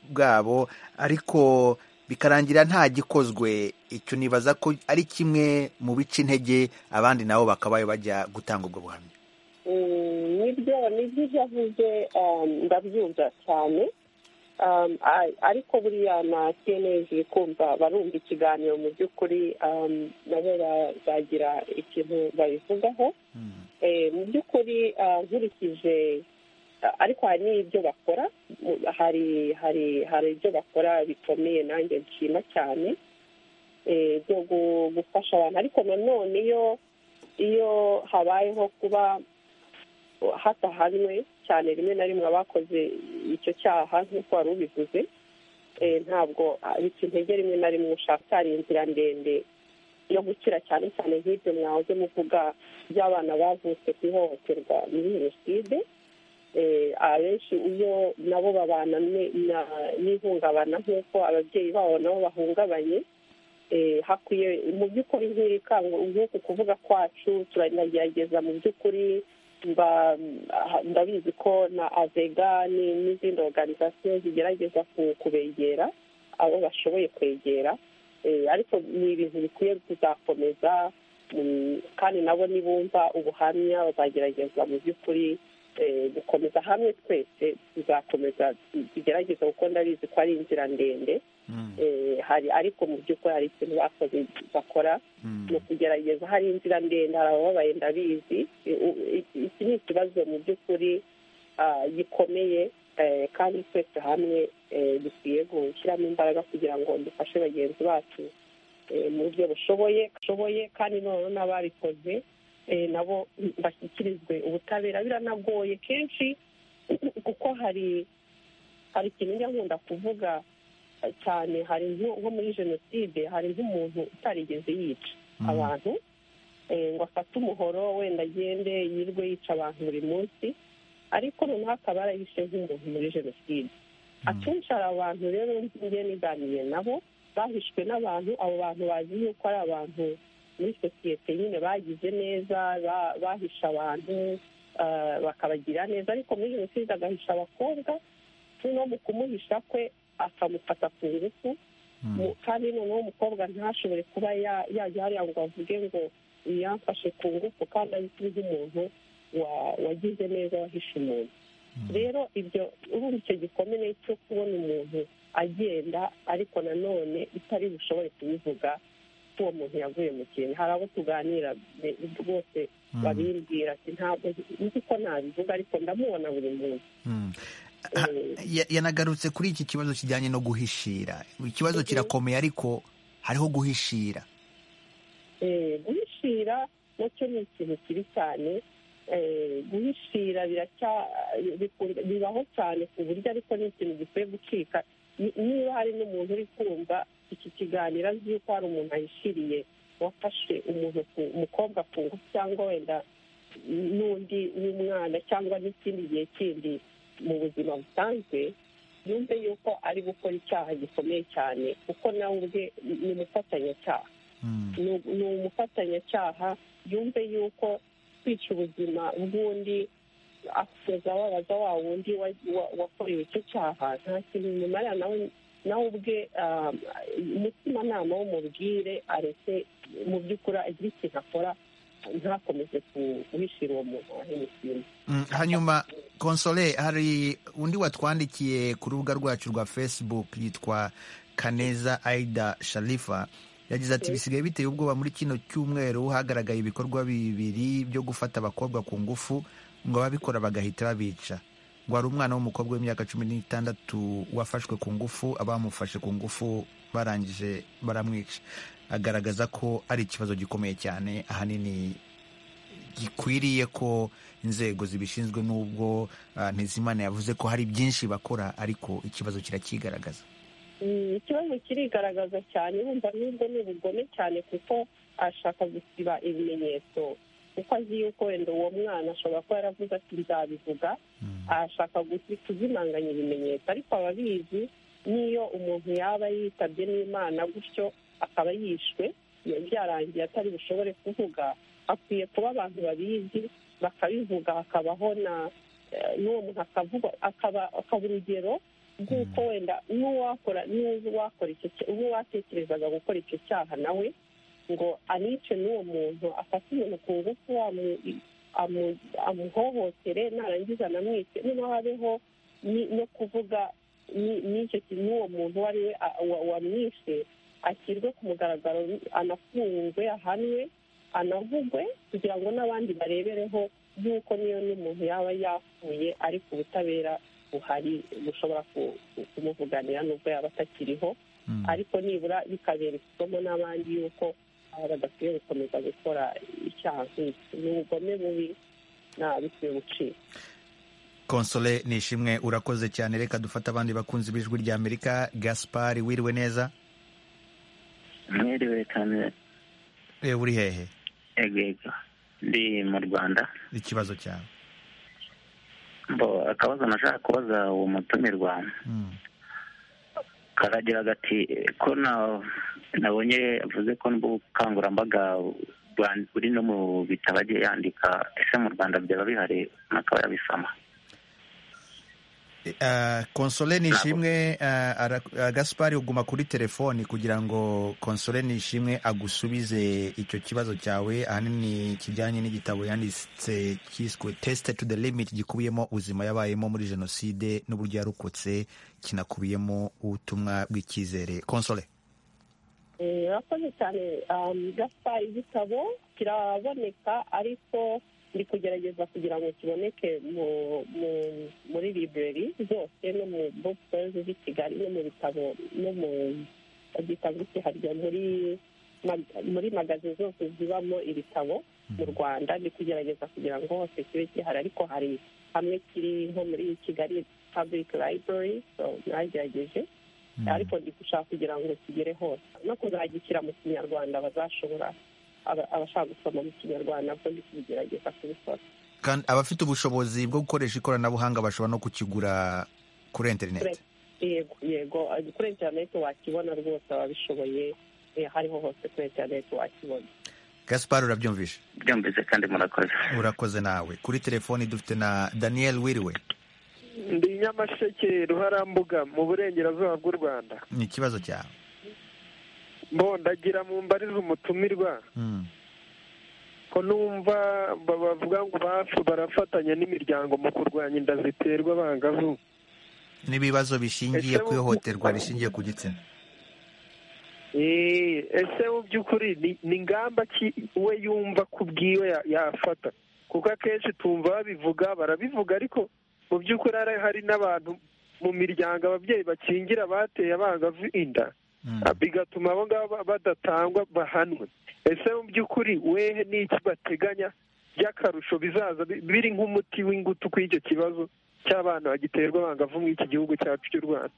bwabo ariko bikarangira nta gikozwe icyo nibaza ko ari kimwe mu bice intege abandi nabo bakabaye bajya gutanga ubwo buhamya nibyo nibyo avuze ndabyumva cyane ariko buriya nakeneye kumva barumva ikiganiro mu by'ukuri nabo bazagira ikintu babivugaho mu by'ukuri nkurikije ariko hari n'ibyo bakora hari hari hari ibyo bakora bikomeye nanjye nshima cyane byo gufasha abantu ariko nanone iyo iyo habayeho kuba hatahanwe cyane rimwe na rimwe abakoze icyo cyaha nk'uko wari ubivuze ntabwo bica intege rimwe na rimwe ushaka inzira ndende yo gukira cyane cyane nk'ibyo mwahoze muvuga by'abana bavutse ku ihohoterwa muri jenoside abenshi iyo nabo babana n'ihungabana nk'uko ababyeyi babo nabo bahungabanye hakwiye mu by'ukuri nk'uku kuvuga kwacu turanagerageza mu by'ukuri ndabizi ko na avega n'izindi oruganizasiyo zigerageza kubegera abo bashoboye kwegera ariko ni ibintu bikwiye kuzakomeza kandi nabo nibumva ubuhamya bazagerageza mu by'ukuri gukomeza hamwe twese tuzakomeza tugerageza kuko ndabizi ko ari inzira ndende hari ariko mu by'ukuri hari ikintu bakoze bakora ni ukugerageza hari inzira ndende hari abababaye ndabizi iki ni ikibazo mu by'ukuri gikomeye kandi twese hamwe dukwiye gushyiramo imbaraga kugira ngo dufashe bagenzi bacu mu buryo bushoboye bushoboye kandi noneho n'ababikoze nabo bashyikirizwe ubutabera biranagoye kenshi kuko hari hari ikintu njya nkunda kuvuga cyane hari nko nko muri jenoside hari nk'umuntu utarigeze yica abantu eh, ngo afate umuhoro wenda agende yirwe yica abantu buri munsi ariko noneho akaba yarahishe nk'umuntu muri jenoside akenshi hari abantu rero njye niganiriye nabo bahishwe n'abantu abo bantu bazi yuko ari abantu muri sosiyete nyine bagize neza ba- bahisha abantu ah, bakabagira neza ariko muri jenoside agahisha abakobwa no mu kumuhisha kwe akamufata ku ngufu Mu- kandi noneho umukobwa ntashobore kuba ya- yajya hariya ngo avuge ngo yamfashe ku ngufu kandi azwi nk'umuntu wa- wagize neza wahishe umuntu rero ibyo urumva icyo gikomere cyo kubona umuntu agenda ariko nanone itari bushobore kubivuga ko uwo muntu yavuye mu kintu hari abo tuganira be- rwose babimbwira ati ntabwo nzi ko nabivuga ariko ndamubona buri munsi Mm. Ha- ya- yanagarutse kuri iki kibazo kijyanye no guhishira ikibazo kirakomeye ariko hariho guhishira Eh, guhishira nacyo ni ikintu kibi cyane Eh, guhishira biracya- bikunda- bibaho cyane ku buryo ariko ni ikintu gikwiye gucika Ni- niba hari n'umuntu uri kumva iki kiganiro azi yuko hari umuntu ahishiriye wafashe umuntu ku- umukobwa ku ngufu cyangwa wenda n'undi w'umwana cyangwa n'ikindi gihe kindi mu buzima busanzwe yumve yuko ari gukora icyaha gikomeye cyane kuko nawe ubwe ni umufatanyacyaha ni ni umufatanyacyaha yumve yuko kwica ubuzima bw'undi akomeza wabaza wa wundi wa- wa- wakorewe icyo cyaha nta kintu bimumarira nawe nawe ubwe ah, umutimanama w'umubwire aretse mu by'ukuri agire ikintu akora ntakomeze kuhishira uwo muntu wahemukiye Mm, hanyuma konsole hari undi watwandikiye ku rubuga rwacu rwa facebook yitwa kaneza aida sharifa yagize ati bisigaye biteye ubwoba muri kino cyumweru hagaragaye ibikorwa bibiri byo gufata abakobwa ku ngufu ngo ababikora bagahita babica ngo hari umwana w'umukobwa w'imyaka cumi n'itandatu wafashwe ku ngufu abamufashe ku ngufu barangije baramwica agaragaza ko ari ikibazo gikomeye cyane ahanini gikwiriye ko inzego zibishinzwe n'ubwo ah, ntizimana yavuze ko hari byinshi bakora ariko ikibazo kirakigaragaza Mm, ikibazo kirigaragaza cyane wumva n'ubwo ni ubugome cyane kuko ashaka gusiba ibimenyetso kuko azi yuko wenda uwo mwana ashobora kuba yaravuze ati nzabivuga ashaka gusi- kuzimanganya ibimenyetso ariko ababizi n'iyo umuntu yaba yitabye n'imana gutyo akaba yishwe biba byarangiye atari bushobore kuvuga hakwiye kuba abantu babizi bakabivuga hakabaho na eh, n'uwo muntu akavugwa akaba akaba urugero rw'uko wenda n'uwakora n'uwakora icyo cya- n'uwatekerezaga gukora icyo cyaha nawe ngo anice n'uwo muntu afate umuntu ku ngufu amu- amu- amuhohotere narangiza anamwice niba habeho ni- no kuvuga ni- n'icyo ki- n'uwo muntu uwo ari we a- wa- wamwishe ashyirwe ku mugaragaro anafungwe ahanwe anavugwe kugira ngo n'abandi barebereho y'uko niyo n'umuntu yaba yapfuye ariko ubutabera buhari bushobora ku- ku- kumuvuganira n'ubwo yaba atakiriho ariko nibura bikabera isomo n'abandi y'uko aba badakwiye gukomeza gukora icyaha nk'iki ni ubugome bubi nta bikwiye gucika konsole nishimwe urakoze cyane reka dufate abandi bakunzi b'ijwi rya amerika gaspari wiriwe neza mwiriwe cyane Eh, uri hehe ego ego ndi mu rwanda ikibazo cyawe bo akabazo nashaka kubaza uwo mutumirwa karagira gati ko na- nabonye avuze ko n'ubukangurambaga bwa- buri no mu bitabo agiye yandika ese mu rwanda byaba bihari umuntu akaba yabisoma Ah, konsole nishimwe ah, ara- ah, gaspari uguma kuri telefoni kugira ngo konsole nishimwe agusubize icyo kibazo cyawe ahanini kijyanye n'igitabo yanditse cyiswe tesite to the limit gikubiyemo ubuzima yabayemo muri jenoside n'uburyo yarokotse kinakubiyemo ubutumwa bw'icyizere konsole Eh, urakoze cyane um, gaspari igitabo kiraboneka ariko ndi kugerageza kugira ngo kiboneke mu- mu- muri library zose no mu bookstores z'i kigali no mu bitabo no mu bitabo kiharya muri mag- muri magazi zose zibamo ibitabo mu rwanda ndi kugerageza kugira ngo hose kibe gihari ariko hari hamwe kiri nko muri kigali public library so mwagerageje ariko ndi gushaka kugira ngo kigere hose no kuzagishyira mu kinyarwanda bazashobora aba- abashaka gusoma mu kinyarwanda bwo ndi kubigerageza kubikora kandi abafite ubushobozi bwo gukoresha ikoranabuhanga bashobora no kukigura kuri interineti yego yego eh, kuri interineti wakibona rwose ababishoboye eh, hariho hose kuri interineti wakibona gaspar urabyumvishe byumvise kandi murakoze urakoze nawe kuri telefoni dufite na daniel wiriwe ndi nyamasheke ruharambuga mu burengerazuba bw'u rwanda ni ikibazo cyawe mbondagira mu mbariza umutumirwa Mm. ko numva ba- bavuga ngo bafu barafatanya n'imiryango mu kurwanya inda ziterwa abangavu n'ibibazo bishingiye ku ihohoterwa rishingiye ku gitsina Eh, ese mu by'ukuri ni- ni ingamba ki we yumva ku bwiwe ya- yafata kuko akenshi tumva babivuga barabivuga ariko mu by'ukuri hari- hari n'abantu mu miryango ababyeyi bakingira bateye abangavu inda bigatuma abo ngabo ba- badatangwa bahanwe ese mu by'ukuri wehe n'iki bateganya by'akarusho bizaza bi- biri nk'umuti w'ingutu kuri icyo kibazo cy'abana bagiterwa abangavu muri iki gihugu cyacu cy'u rwanda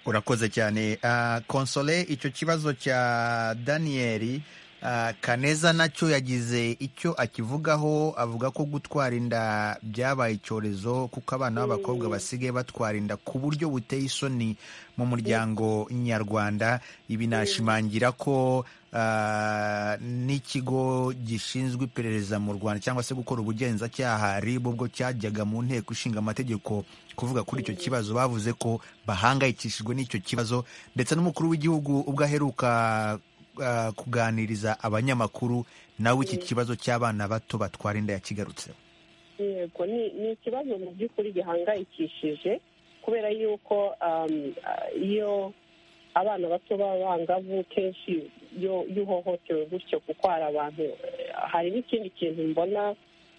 urakoze cyane Ah, konsole icyo kibazo cya daniyeli ah, kaneza nacyo yagize icyo akivugaho avuga ko gutwara inda byabaye icyorezo kuko abana b'abakobwa basigaye batwara inda ku buryo buteye isoni mu muryango nyarwanda ibi nashimangira ko ah, n'ikigo gishinzwe iperereza mu rwanda cyangwa se gukora ubugenzacyaha rib ubwo cyajyaga mu nteko ishinga amategeko kuvuga kuri icyo kibazo bavuze ko bahangayikishijwe n'icyo kibazo ndetse n'umukuru w'igihugu ubwo aheruka ah, kuganiriza abanyamakuru nawe iki kibazo cy'abana bato batwara inda yakigarutseho yego ni ni ikibazo mu by'ukuri gihangayikishije kubera yuko um, ah, iyo abana bato b'abangavu kenshi iyo iyo uhohotewe gutyo kuko hari abantu eh, hari n'ikindi kintu mbona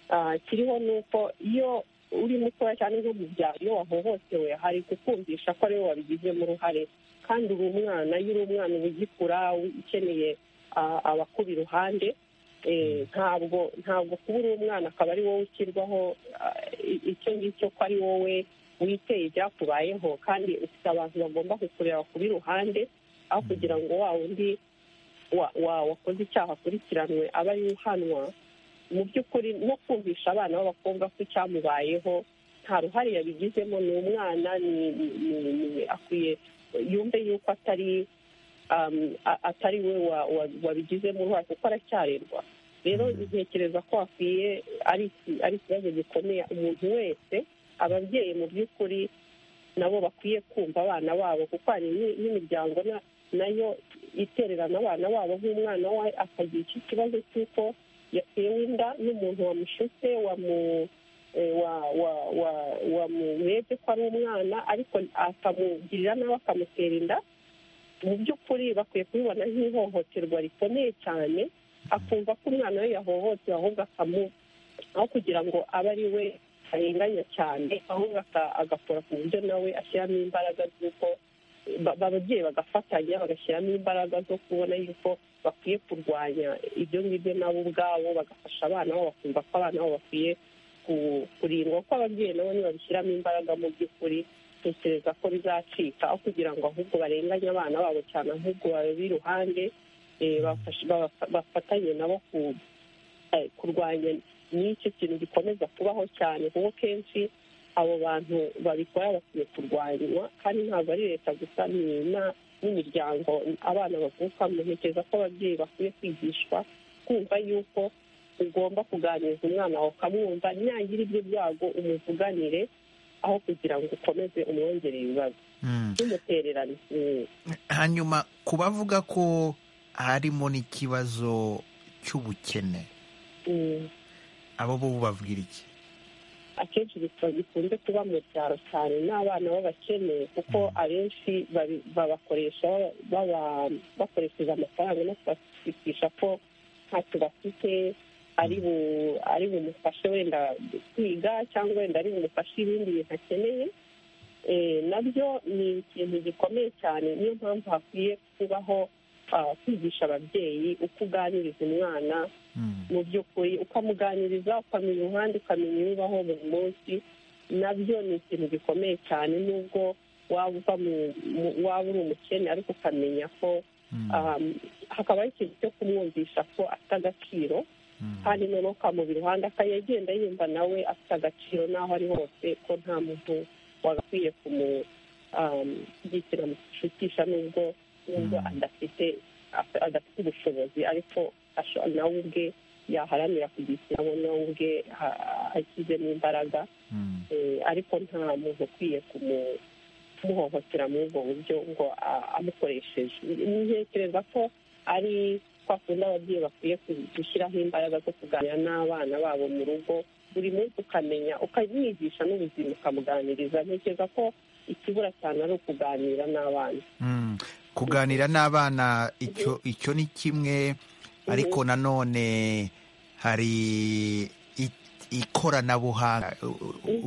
ah, kiriho ni uko iyo uri mutoya cyane nko mu byaro iyo wahohotewe hari kukumvisha ko ariwe wabigizemo uruhare kandi uri umwana iyo uri umwana uba ugikura ukeneye ah, abakuba iruhande Eh, ntabwo ntabwo kuba uri umwana akaba ari wowe ushyirwaho ah, i- icyo ngicyo ko ari wowe witeye ibyakubayeho kandi ufite abantu bagomba kukureba kubi iruhande aho kugira ngo wa wundi wa- wa- wakoze icyaha akurikiranwe aba ari uhanwa mu by'ukuri no kumvisha abana b'abakobwa ko icyamubayeho nta ruhare yabigizemo ni umwana ni- ni- ni- ni- akwiye yumve yuko atari um, a- atari we wa- wa- wabigizemo uruhare kuko aracyarerwa rero ntekereza ko hakwiye ari iki- ari ikibazo gikomeye umuntu wese ababyeyi mu by'ukuri nabo bakwiye kumva abana babo kuko hari ni- n'imiryango na- nayo itererana abana babo nk'umwana we akagira iki kibazo cy'uko yatewe inda n'umuntu wamushutse wamu eh, wa- wa- wa- wamurebye ko ari umwana ariko akamugirira nawe akamutera inda mu by'ukuri bakwiye kubibona nk'ihohoterwa rikomeye cyane akumva ko umwana we yahohotewe ahubwo akamu aho kugira ngo abe ari we arenganya cyane ahubwo aka- agakora ku buryo nawe ashyiramo imbaraga z'uko ba- ba- ababyeyi bagafatanya bagashyiramo imbaraga zo kubona yuko bakwiye kurwanya ibyo ngibyo nabo ubwabo bagafasha abana babo bakumva ko abana babo bakwiye ku- kurindwa ko ababyeyi nabo nibabishyiramo imbaraga mu by'ukuri tekereza ko bizacika aho kugira ngo ahubwo barenganye abana babo cyane ahubwo babe iruhande eh, bafashe- babafa- bafatanye nabo ku- eh, kurwanya n'icyo kintu gikomeza kubaho cyane kuko kenshi abo bantu babikora bakwiye kurwanywa kandi ntabwo ari leta gusa ni na- n'imiryango abana bavukamo ntekereza ko ababyeyi bakwiye kwigishwa kumva yuko ugomba kuganiriza umwana wawe ukamwumva nyagira ibyo byago umuvuganire aho kugira ngo ukomeze umwongerere ibibazo n'umutererano Mm. hanyuma ku bavuga ko harimo n'ikibazo cy'ubukene Mm. abo bo babwira iki akenshi bikaba bikunze kuba mu byaro cyane n'abana b'abakene kuko abenshi babi- babakoresha baba- bakoresheje amafaranga no kubashakisha ko ntacyo bafite ari bu- ari bumufashe wenda kwiga cyangwa wenda ari bumufashe ibindi bintu akeneye Eh, nabyo ni ikintu gikomeye cyane niyo mpamvu hakwiye kubaho ah, kwigisha ababyeyi uko uganiriza umwana mu by'ukuri ukamuganiriza ukamenya uruhande ukamenya ibibaho buri munsi nabyo ni ikintu gikomeye cyane nubwo waba uva mu waba uri umukene ariko ukamenya ko hakabaho ikintu cyo kumwumvisha ko afite agaciro kandi noneho ukamubira iruhande akayagenda yumva nawe afite agaciro n'aho ari hose ko nta muntu wagakwiye kumushyigikira mushutisha nubwo nubwo adafite adafite ubushobozi ariko nawe ubwe yaharanira kugishyira abo nawe ubwe ashyizemo imbaraga ariko nta muntu ukwiye kumuhohotera muri ubwo buryo ngo amukoresheje ntekereza ko ari kwa kundi ababyeyi bakwiye gushyiraho imbaraga zo kuganira n'abana babo mu rugo buri munsi ukamenya ukamwigisha n'ubuzima ukamuganiriza ntekereza ko ikibura cyane ari ukuganira n'abana kuganira n'abana icyo ni kimwe ariko nanone hari ikoranabuhanga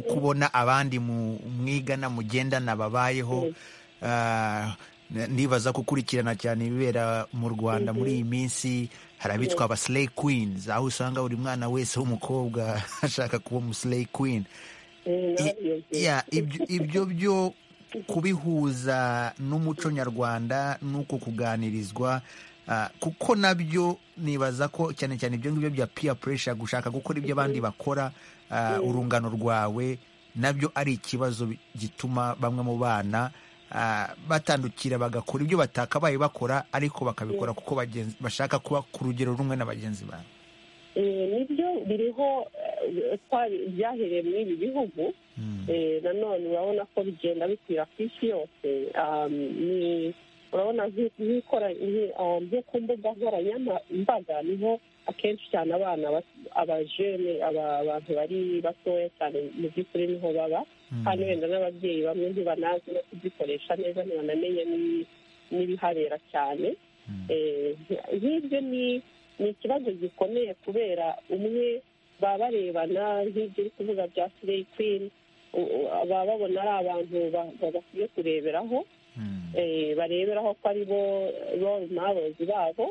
kubona abandi mwigana mugendana babayeho ndibaza gukurikirana cyane ibibera mu rwanda muri iyi minsi hari abitwa aba sileyi kwinizi aho usanga buri mwana wese w'umukobwa ashaka kuba umusileyi kwini ibyo byo kubihuza n'umuco nyarwanda n'uko kuganirizwa kuko nabyo nibaza ko cyane cyane ibyo ngibyo bya piya puresha gushaka gukora ibyo abandi bakora urungano rwawe nabyo ari ikibazo gituma bamwe mu bana batandukira bagakora ibyo batakabaye bakora ariko bakabikora kuko bashaka kuba ku rugero rumwe na bagenzi babo nibyo biriho byahereye muri ibi bihugu nanone urabona ko bigenda bikwira ku isi yose ni urabona nk'uko mbuga nkoranyambaga niho akenshi cyane abana abajene abantu bari batoya cyane mu by'ukuri niho baba kandi wenda n'ababyeyi bamwe ntibanazi no kuzikoresha neza ntibanamenye n'ibihabera cyane nk'ibyo ni ikibazo gikomeye kubera umwe baba barebana nk'ibyo uri kuvuga bya sireyi kwini baba babona ari abantu bakwiye kureberaho bareberaho ko ari bo role models babo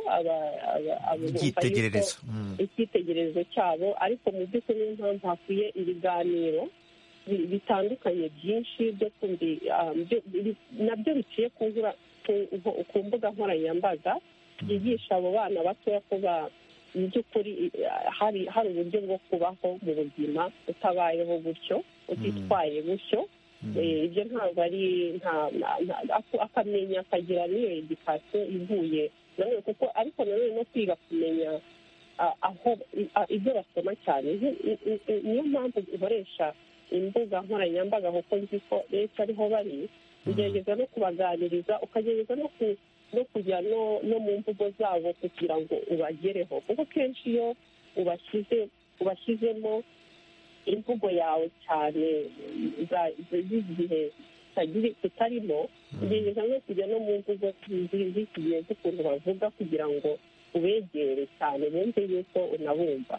icyitegererezo icyitegererezo cyabo ariko mu by'ukuri niyo mpamvu hakwiye ibiganiro bitandukanye byinshi byo nabyo biciye ku mbuga nkoranyambaga byigisha abo bana batoya ko mu by'ukuri hari uburyo bwo kubaho mu buzima utabayeho gutyo utitwaye gutyo ibyo ntabwo ari akamenya akagira n'iyo edikasiyo ivuye nanone kuko ariko nanone no kwiga kumenya aho ibyo basoma cyane niyo mpamvu ikoresha imbuga nkoranyambaga kuko nzi ko benshi ariho bari ugerageza no kubaganiriza ukagerageza no kujya no mu mvugo zabo kugira ngo ubagereho kuko kenshi iyo ubashyizemo imvugo yawe cyane z'igihe tutarimo ugerageza no kujya no mu mvugo z'iki gihe z'ukuntu bavuga kugira ngo ubegere cyane bumve yuko unabumva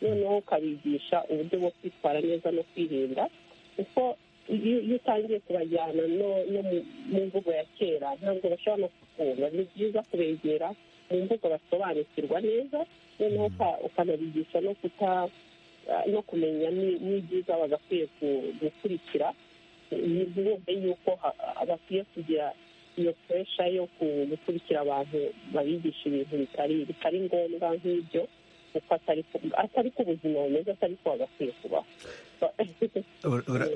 noneho ukabigisha uburyo bwo kwitwara neza no kwirinda kuko iyo utangiye kubajyana no mu mvugo ya kera ntabwo bashobora no kukumva ni byiza kubegera mu mvugo basobanukirwa neza noneho ukanabigisha no kuta no kumenya n'ibyiza bagakwiye gukurikira ntibumve yuko bakwiye kugira iyo puresha yo gukurikira abantu babigisha ibintu bitari ngombwa nk'ibyo kuko atari ko ubuzima bumeze atari ko bagakwiye kubaho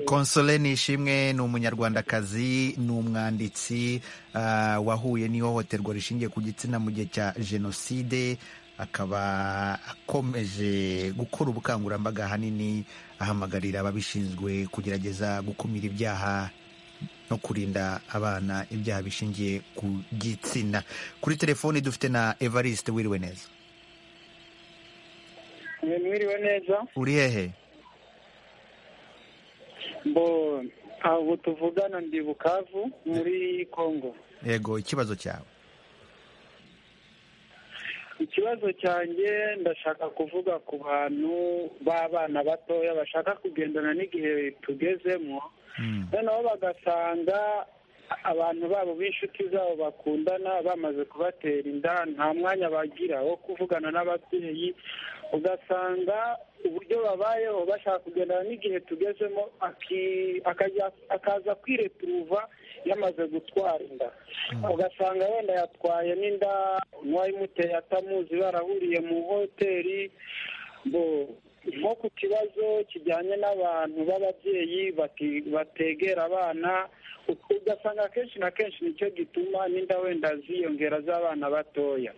konsole nishimwe ni umunyarwandakazi ni umwanditsi wahuye n'ihohoterwa rishingiye ku gitsina mu gihe cya jenoside akaba akomeje gukora ubukangurambaga ahanini ahamagarira ababishinzwe kugerageza gukumira ibyaha no kurinda abana ibyaha bishingiye ku gitsina kuri telefoni dufite na evariste wiriwe neza mwiriwe neza uri hehe mbo ntabwo tuvugana ndi bukavu muri congo yego ikibazo cyawe ikibazo cyanjye ndashaka kuvuga ku bantu b'abana batoya bashaka kugendana n'igihe tugezemo noneho bagasanga abantu babo b'inshuti zabo bakundana bamaze kubatera inda nta mwanya bagira wo kuvugana n'ababyeyi ugasanga uburyo babayeho bashaka kugendana n'igihe tugezemo aki- akajya- akaza kwireturuva yamaze gutwara inda ugasanga wenda yatwaye n'inda uwayimuteye atamuzi barahuriye mu hoteli bo nko ku kibazo kijyanye n'abantu b'ababyeyi bati- bategera abana ugasanga akenshi na kenshi nicyo gituma n'inda wenda ziyongera z'abana batoya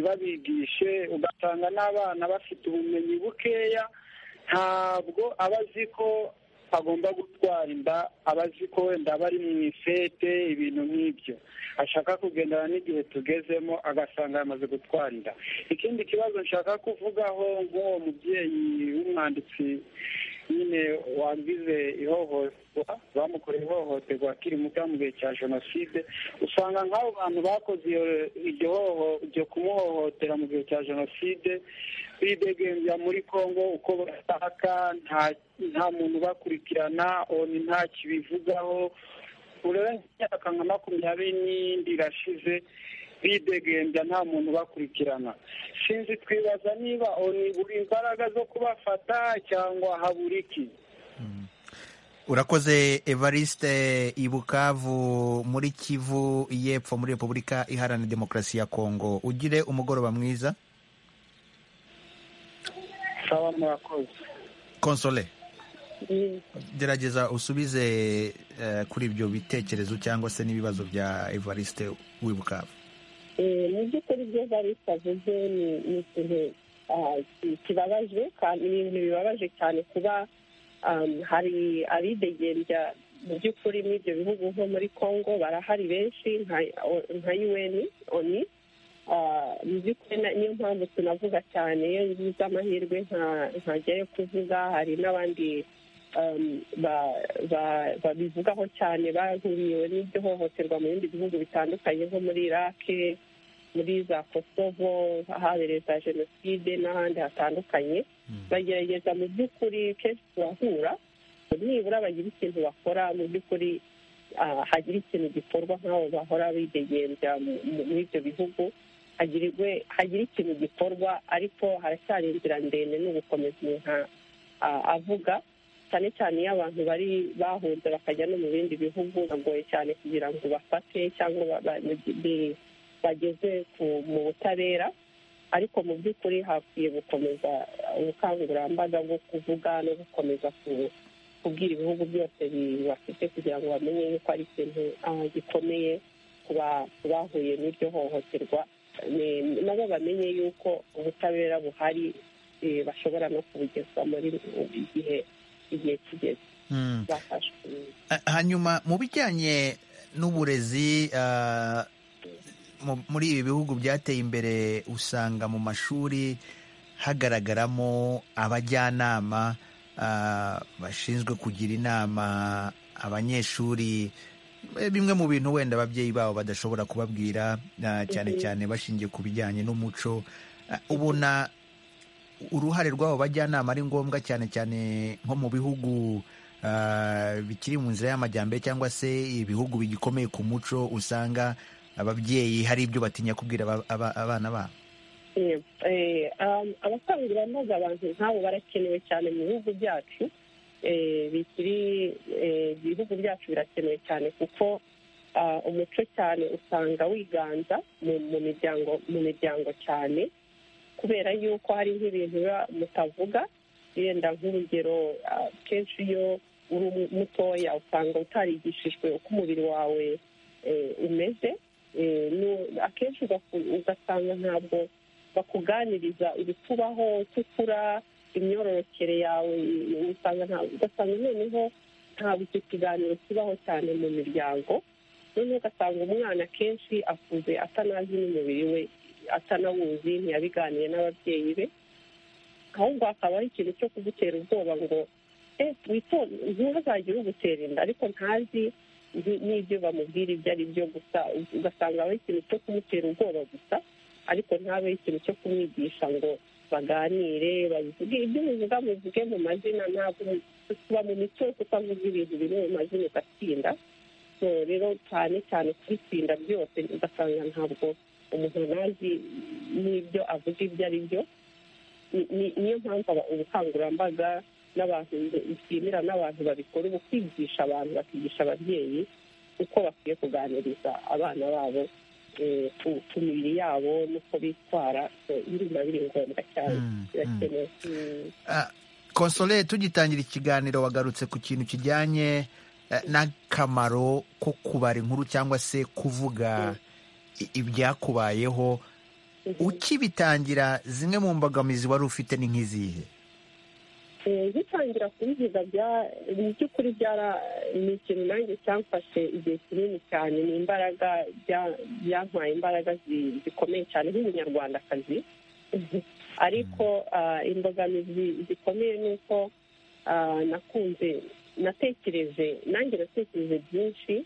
ntibabigishe ugasanga n'abana bafite ubumenyi bukeya ntabwo aba azi ko agomba gutwara inda aba azi ko wenda aba ari mu ifete ibintu nk'ibyo ashaka kugendana n'igihe tugezemo agasanga yamaze gutwara inda ikindi kibazo nshaka kuvugaho nk'uwo mubyeyi w'umwanditsi nyine wagize ihohoterwa bamukoreye ihohoterwa akiri muto mu gihe cya jenoside usanga nk'abo bantu bakoze iyo- iryo hoho iryo kumuhohotera mu gihe cya jenoside bidegembya muri congo uko bashaka nta nta muntu ubakurikirana oni nta kibivugaho urenze imyaka nka makumyabiri n'indi irashize bidegembya nta muntu ubakurikirana sinzi twibaza niba oni buri imbaraga zo kubafata cyangwa habura iki urakoze evariste ibukavu muri kivu y'epfo muri repubulika iharanira demokarasi ya kongo ugire umugoroba mwiza sawa murakoze konsole gerageza usubize eh, kuri ibyo bitekerezo cyangwa se n'ibibazo bya evariste w'ibukavu Eh, mu by'ukuri ibyo barisi avuze ni ni ikintu ah, ki- kibabaje kandi ni ibintu bibabaje cyane kuba um, hari abidegembya mu by'ukuri muri ibyo bihugu nko muri congo barahari benshi nka- o- nka un oni Ah, mu by'ukuri na- niyo mpamvu tunavuga cyane iyo ngize amahirwe nka- nkajyayo kuvuga hari n'abandi um, ba- ba- babivugaho cyane bahuriwe n'iryo hohoterwa mu bindi bihugu bitandukanye nko muri irake muri za kosovo ahabereye za jenoside n'ahandi hatandukanye bagerageza mu by'ukuri kenshi turahura nibura bagira ikintu bakora mu by'ukuri ah, hagira ikintu gikorwa nk'abo bahora bidegembya mu- mu- muri ibyo bihugu hagirwe hagira ikintu gikorwa ariko haracyari inzira ndende ni ugukomeza inka avuga cyane cyane iyo abantu bari bahunze bakajya no mu bindi bihugu bagoye cyane kugira ngo bafate cyangwa ba- ba- bi- bageze ku- mu butabera ariko mu by'ukuri hakwiye gukomeza ubukangurambaga bwo kuvuga no gukomeza ku- kubwira ibihugu byose bi- bafite kugira ngo bamenye yuko ari ikintu ah, gikomeye ku ba- ku bahuye n'iryo hohoterwa Ni- nabo bamenye yuko ubutabera buhari eh, bashobora no kubugezwa muri igihe igihe kigeze Mm. bafashwe Eh, hanyuma mu bijyanye n'uburezi ah, mu- muri ibi bihugu byateye imbere usanga mu mashuri hagaragaramo abajyanama ah, bashinzwe kugira inama abanyeshuri Eh, bimwe mu bintu wenda ababyeyi babo badashobora kubabwira ah, cyane Mhm. cyane bashingiye ku bijyanye n'umuco Ah, ubona uruhare rw'abo bajyanama ari ngombwa cyane cyane nko mu bihugu ah, bikiri mu nzira y'amajyambere cyangwa se ibihugu bigikomeye ku muco usanga ababyeyi hari ibyo batinya kubwira aba- aba- abana babo Eh, eh, um, abakangurambaga abantu nk'abo barakenewe cyane mu bihugu byacu Eh, bikiri eh, ibihugu byacu birakenewe cyane kuko ah, umuco cyane usanga wiganza mu mu miryango mu miryango cyane kubera yuko hari nk'ibintu biba mutavuga yenda nk'urugero ah, kenshi iyo uri mutoya usanga utarigishijwe uko umubiri wawe eh, umeze Eh, nu- akenshi ugaku- ugasanga ntabwo bakuganiriza ibikubaho uko ukura imyororokere yawe usanga nta- ugasanga noneho ntabwo icyo kiganiro kibaho cyane mu miryango noneho ugasanga umwana akenshi akuze atanazi n'umubiri we atanawuzi ntiyabiganiye n'ababyeyi be ahubwo hakaba hari ikintu cyo kugutera ubwoba ngo eh witonde ntihazagire ugutera inda ariko ntazi ni- n'ibyo bamubwira ibyo ari byo gusa ugasanga habaho ikintu cyo kumutera ubwoba gusa ariko ntabe ikintu cyo kumwigisha ngo baganire babivuge ibyo muvuga muvuge mu mazina ntabwo mu- tuba mu mico yo kutavuga ibintu biri mu mazina ugatsinda so rero cyane cyane kubitsinda byose ugasanga ntabwo umuntu ntazi n'ibyo avuga ibyo ari byo Ni- ni- niyo mpamvu aba- ubukangurambaga n'abantu bishimira n'abantu babikora ubu kwigisha abantu bakigisha ababyeyi uko bakwiye kuganiriza abana babo eh, ku- ku mibiri yabo n'uko bitwara so biri biba biri ngombwa cyane birakenewe Mm. Ah, konsole tugitangira ikiganiro wagarutse ku kintu kijyanye eh, n'akamaro ko kubara inkuru cyangwa se kuvuga i- ibyakubayeho ukibitangira zimwe mu mbogamizi wari ufite ni nk'izihe Eh, ngitangira kubivuga bya- mu by'ukuri byara ni ikintu nanjye cyamfashe igihe kinini cyane ni imbaraga bya- byampaye imbaraga zi- zikomeye cyane nk'umunyarwandakazi ariko ah, imbogamizi zikomeye ni uko ah, nakunze natekereje nanjye natekereje byinshi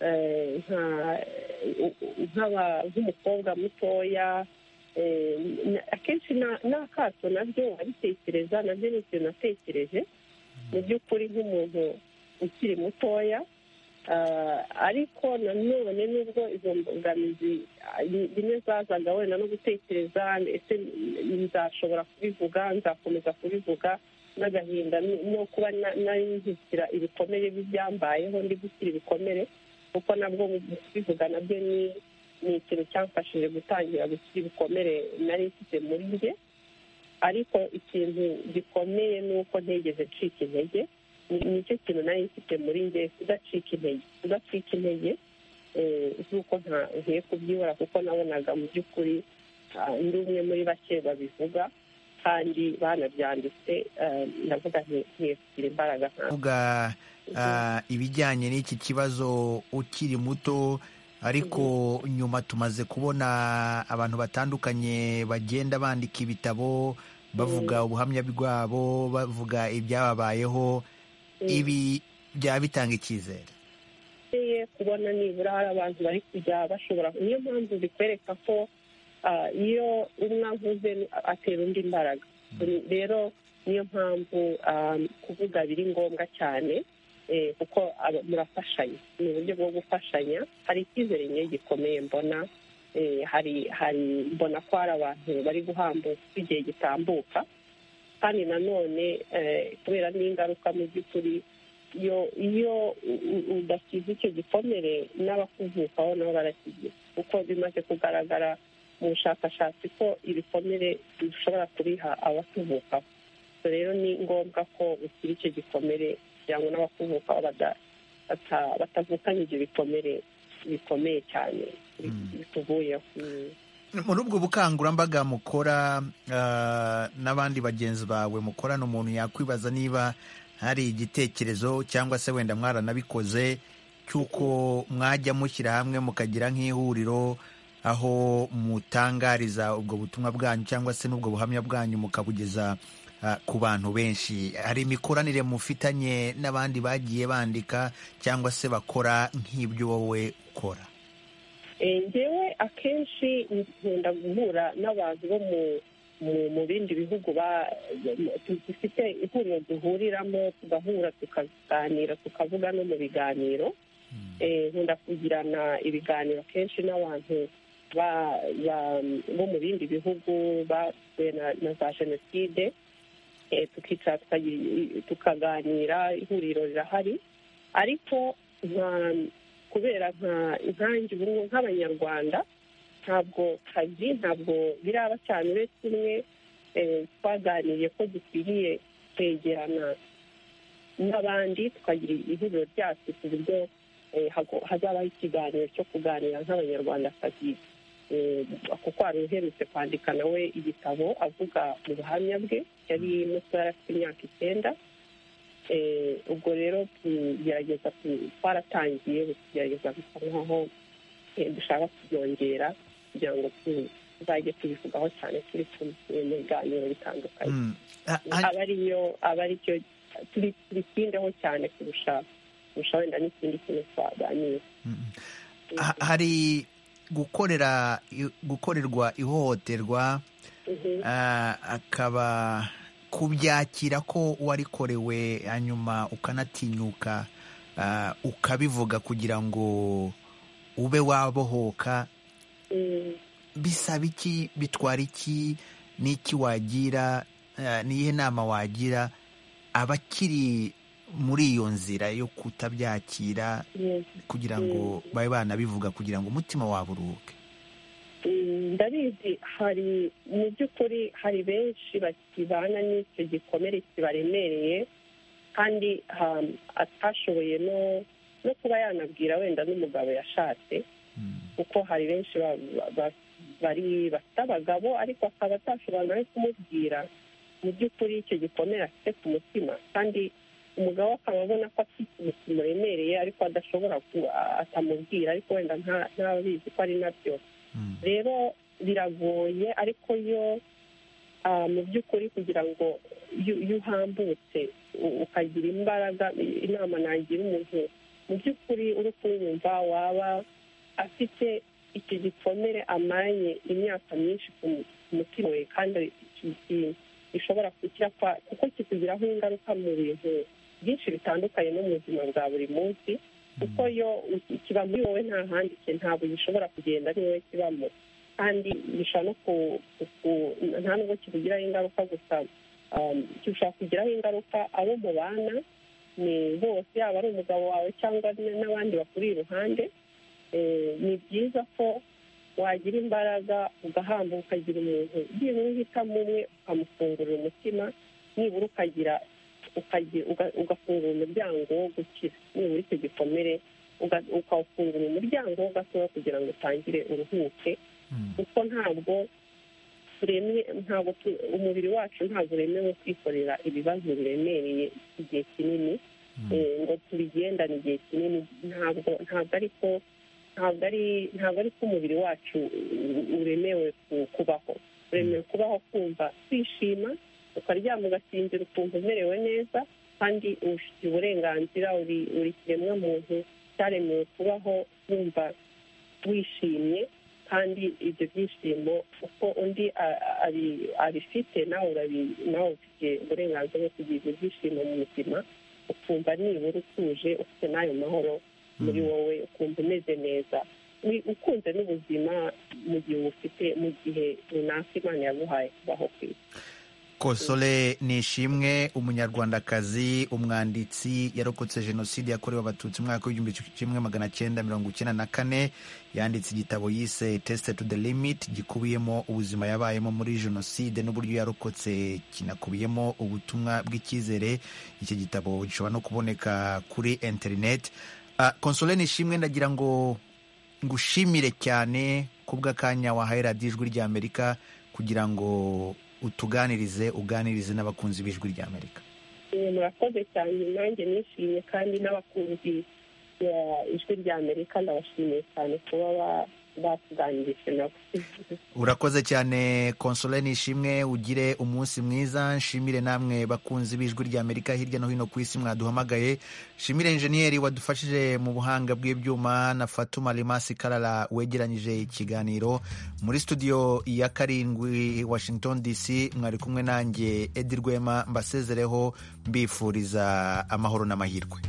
eh, nka- u- u- nk'aba- nk'umukobwa mutoya Eh, na- akenshi na- n'akato nabyo abitekereza nabyo ni ikintu natekereje mu by'ukuri nk'umuntu ukiri mutoya Ah, ariko nanone nubwo izo mbogamizi ah, ni- rimwe zazaga wenda no gutekereza ese nzashobora kubivuga nzakomeza kubivuga n'agahinda n- no kuba na- nari nzikira ibikomere by'ibyambayeho ndi gukira ibikomere kuko nabwo mu kubivuga nabyo ni ni ikintu cyamfashije gutangira gukira ibikomere nari mfite muri njye ariko ikintu gikomeye ni uko ntigeze ncika intege Ni- nicyo kintu nari mfite muri njye kudacika intege kudacika intege eh, z'uko nta- ngiye kubyibura kuko nabonaga mu by'ukuri ah, ndi umwe muri bake babivuga kandi banabyanditse eh, ndavuga nti ngiye kugira imbaraga nka kuvuga ah, ibijyanye n'iki kibazo ukiri muto ariko nyuma tumaze kubona abantu batandukanye bagenda bandika ibitabo bavuga ubuhamya bwabo bavuga ibyababayeho ibi byaba bitanga icyizere bikwiye kubona nibura hari abantu bari kujya bashobora niyo mpamvu bikwereka ko ah, iyo umwe avuze atera undi imbaraga rero niyo mpamvu ah, kuvuga biri ngombwa cyane eh, kuko aba- murafashanya ni uburyo bwo gufashanya hari icyizere nyine gikomeye mbona eh, hari hari mbona ko hari abantu bari guhambuka igihe gitambuka kandi nanone eh, kubera n'ingaruka mu by'ukuri iyo iyo u- u- udakize icyo gikomere n'abakuvukaho nabo barakigira kuko bimaze kugaragara mu bushakashatsi ko ibikomere dushobora kubiha abatuvukaho So rero ni ngombwa ko ukira icyo gikomere kugira ngo n'abakuvukaho bada- bata- batavukana ibyo bikomere bikomeye cyane bituvuyeho Mm. muri ubwo bukangurambaga mukora ah, n'abandi bagenzi bawe mukorana umuntu yakwibaza niba hari igitekerezo cyangwa se wenda mwaranabikoze cy'uko mwajya mushyira hamwe mukagira nk'ihuriro aho mutangariza ubwo butumwa bwanyu cyangwa se n'ubwo buhamya bwanyu mukabugeza ah, ku bantu benshi hari imikoranire mufitanye n'abandi bagiye bandika cyangwa se bakora nk'ibyo wowe ukora Eh, njyewe akenshi nkunda guhura n'abantu bo mu mu- mu bindi bihugu ba- tu- dufite ihuriro duhuriramo tugahura tukaganira tukavuga no mu biganiro Eh, nkunda kugirana ibiganiro kenshi n'abantu ba- ba- bo mu bindi bihugu basuwe na- na za jenoside eh, tukicara tukagira- tukaganira ihuriro rirahari ariko nka- kubera nka- nkanjye ubu ngubu nk'abanyarwanda ntabwo kazi ntabwo biraba cyane uretse umwe eh, twaganiriye ko dukwiriye kwegerana n'abandi tukagira ihuriro ryacu ku buryo eh, hago- hazabaho ikiganiro cyo kuganira nk'abanyarwandakazi Eh, kuko hari uherutse kwandika nawe igitabo avuga mu buhamya bwe yari muto yari afite imyaka icyenda Eh, ubwo rero tugerageza ku- twaratangiye ubu tugerageza gusa nkaho eh, dushaka kubyongera kugira ngo tu- tuzajye tubivugaho cyane turi kumwe mu biganiro bitandukanye aba ariyo aba aricyo turi- tubitindeho cyane kurusha kurusha wenda n'ikindi kintu twaganira Ha- hari gukorera i- gukorerwa ihohoterwa ah, akaba kubyakira ko warikorewe hanyuma ukanatinyuka ukabivuga kugira ngo ube wabohoka bisaba iki bitwara iki n'iki wagira n'iyihe nama wagira abakiri muri iyo nzira yo kutabyakira kugira ngo babe banabivuga kugira ngo umutima wabo uruhuke ndabizi hari mu by'ukuri hari benshi bakibana n'icyo gikomere kibaremereye kandi atashoboye no kuba yanabwira wenda n'umugabo yashatse kuko hari benshi bari bafite abagabo ariko akaba atashobora nawe kumubwira mu by'ukuri icyo gikomere afite ku mutima kandi umugabo akaba abona ko afite ikintu kimuremereye ariko adashobora atamubwira ariko wenda ntabizi ko ari nabyo rero biragoye ariko yo mu by'ukuri kugira ngo iyo uhambutse ukagira imbaraga inama nagira umuntu mu by'ukuri uri kuyumva waba afite iki gikomere amaranye imyaka myinshi ku mutima we kandi gishobora kugira kuko kikugiraho ingaruka mu bintu byinshi bitandukanye no mu buzima bwa buri munsi kuko iyo kiba muri wowe nta handi ntabwo gishobora kugenda ari wowe kibamo kandi gishobora no ku nta nubwo kikugiraho ingaruka gusa gishobora kugiraho ingaruka abo mubana ni bose yaba ari umugabo wawe cyangwa n'abandi bakuri iruhande ni byiza ko wagira imbaraga ugahamba ukagira umuntu nibura uhitamo umwe ukamufungurira umutima nibura ukagira ugafungura umuryango wo gukira nibura icyo gikomere ukawufungura umuryango wo gatoya kugira ngo utangire uruhuke kuko ntabwo turemye ntabwo umubiri wacu ntabwo uremewe kwikorera ibibazo biremereye igihe kinini ngo tubigendane igihe kinini ntabwo ntabwo ariko ntabwo ari ntabwo ari ko umubiri wacu uremewe kubaho uremewe kubaho kumva kwishima ukaryama ugasinzira ukumva umerewe neza kandi ubifitiye uburenganzira uri kiremwa muntu cyaremewe kubaho wumva wishimye kandi ibyo byishimo uko undi abifite nawe nawe ufite uburenganzira bwo kugira ibyo byishimo mu buzima ukumva nibura utuje ufite n'ayo mahoro muri wowe ukumva umeze neza ukunze n'ubuzima mu gihe ubufite mu gihe runaka imana yaguhaye kubaho kwisi kosole nishimwe umunyarwandakazi umwanditsi yarokotse jenoside yakorewe abatutsi umwaka w'igihumbi kimwe magana cyenda mirongo icyenda na kane yanditse igitabo yise tesite tu de limiti gikubiyemo ubuzima yabayemo muri jenoside n'uburyo yarokotse kinakubiyemo ubutumwa bw'icyizere iki gitabo gishobora no kuboneka kuri interineti konsole nishimwe ndagira ngo ngushimire cyane kubw'akanya wahaye radiyo ijwi ry'amerika kugira ngo utuganirize uganirize n'abakunzi b'ijwi ry'amerika murakoze cyane nanjye nishimye kandi n'abakunzi ijwi ry'amerika ndabashimiye cyane kuba batuganirije nabo urakoze cyane konsole nishimwe ugire umunsi mwiza nshimire namwe bakunzi b'ijwi ry'amerika hirya no hino ku isi mwaduhamagaye nshimire enjeniyeri wadufashije mu buhanga bw'ibyuma na fatuma rimasi karara wegeranyije ikiganiro muri studio ya karindwi washington dc mwari kumwe nanjye edi rwema mbasezereho mbifuriza amahoro n'amahirwe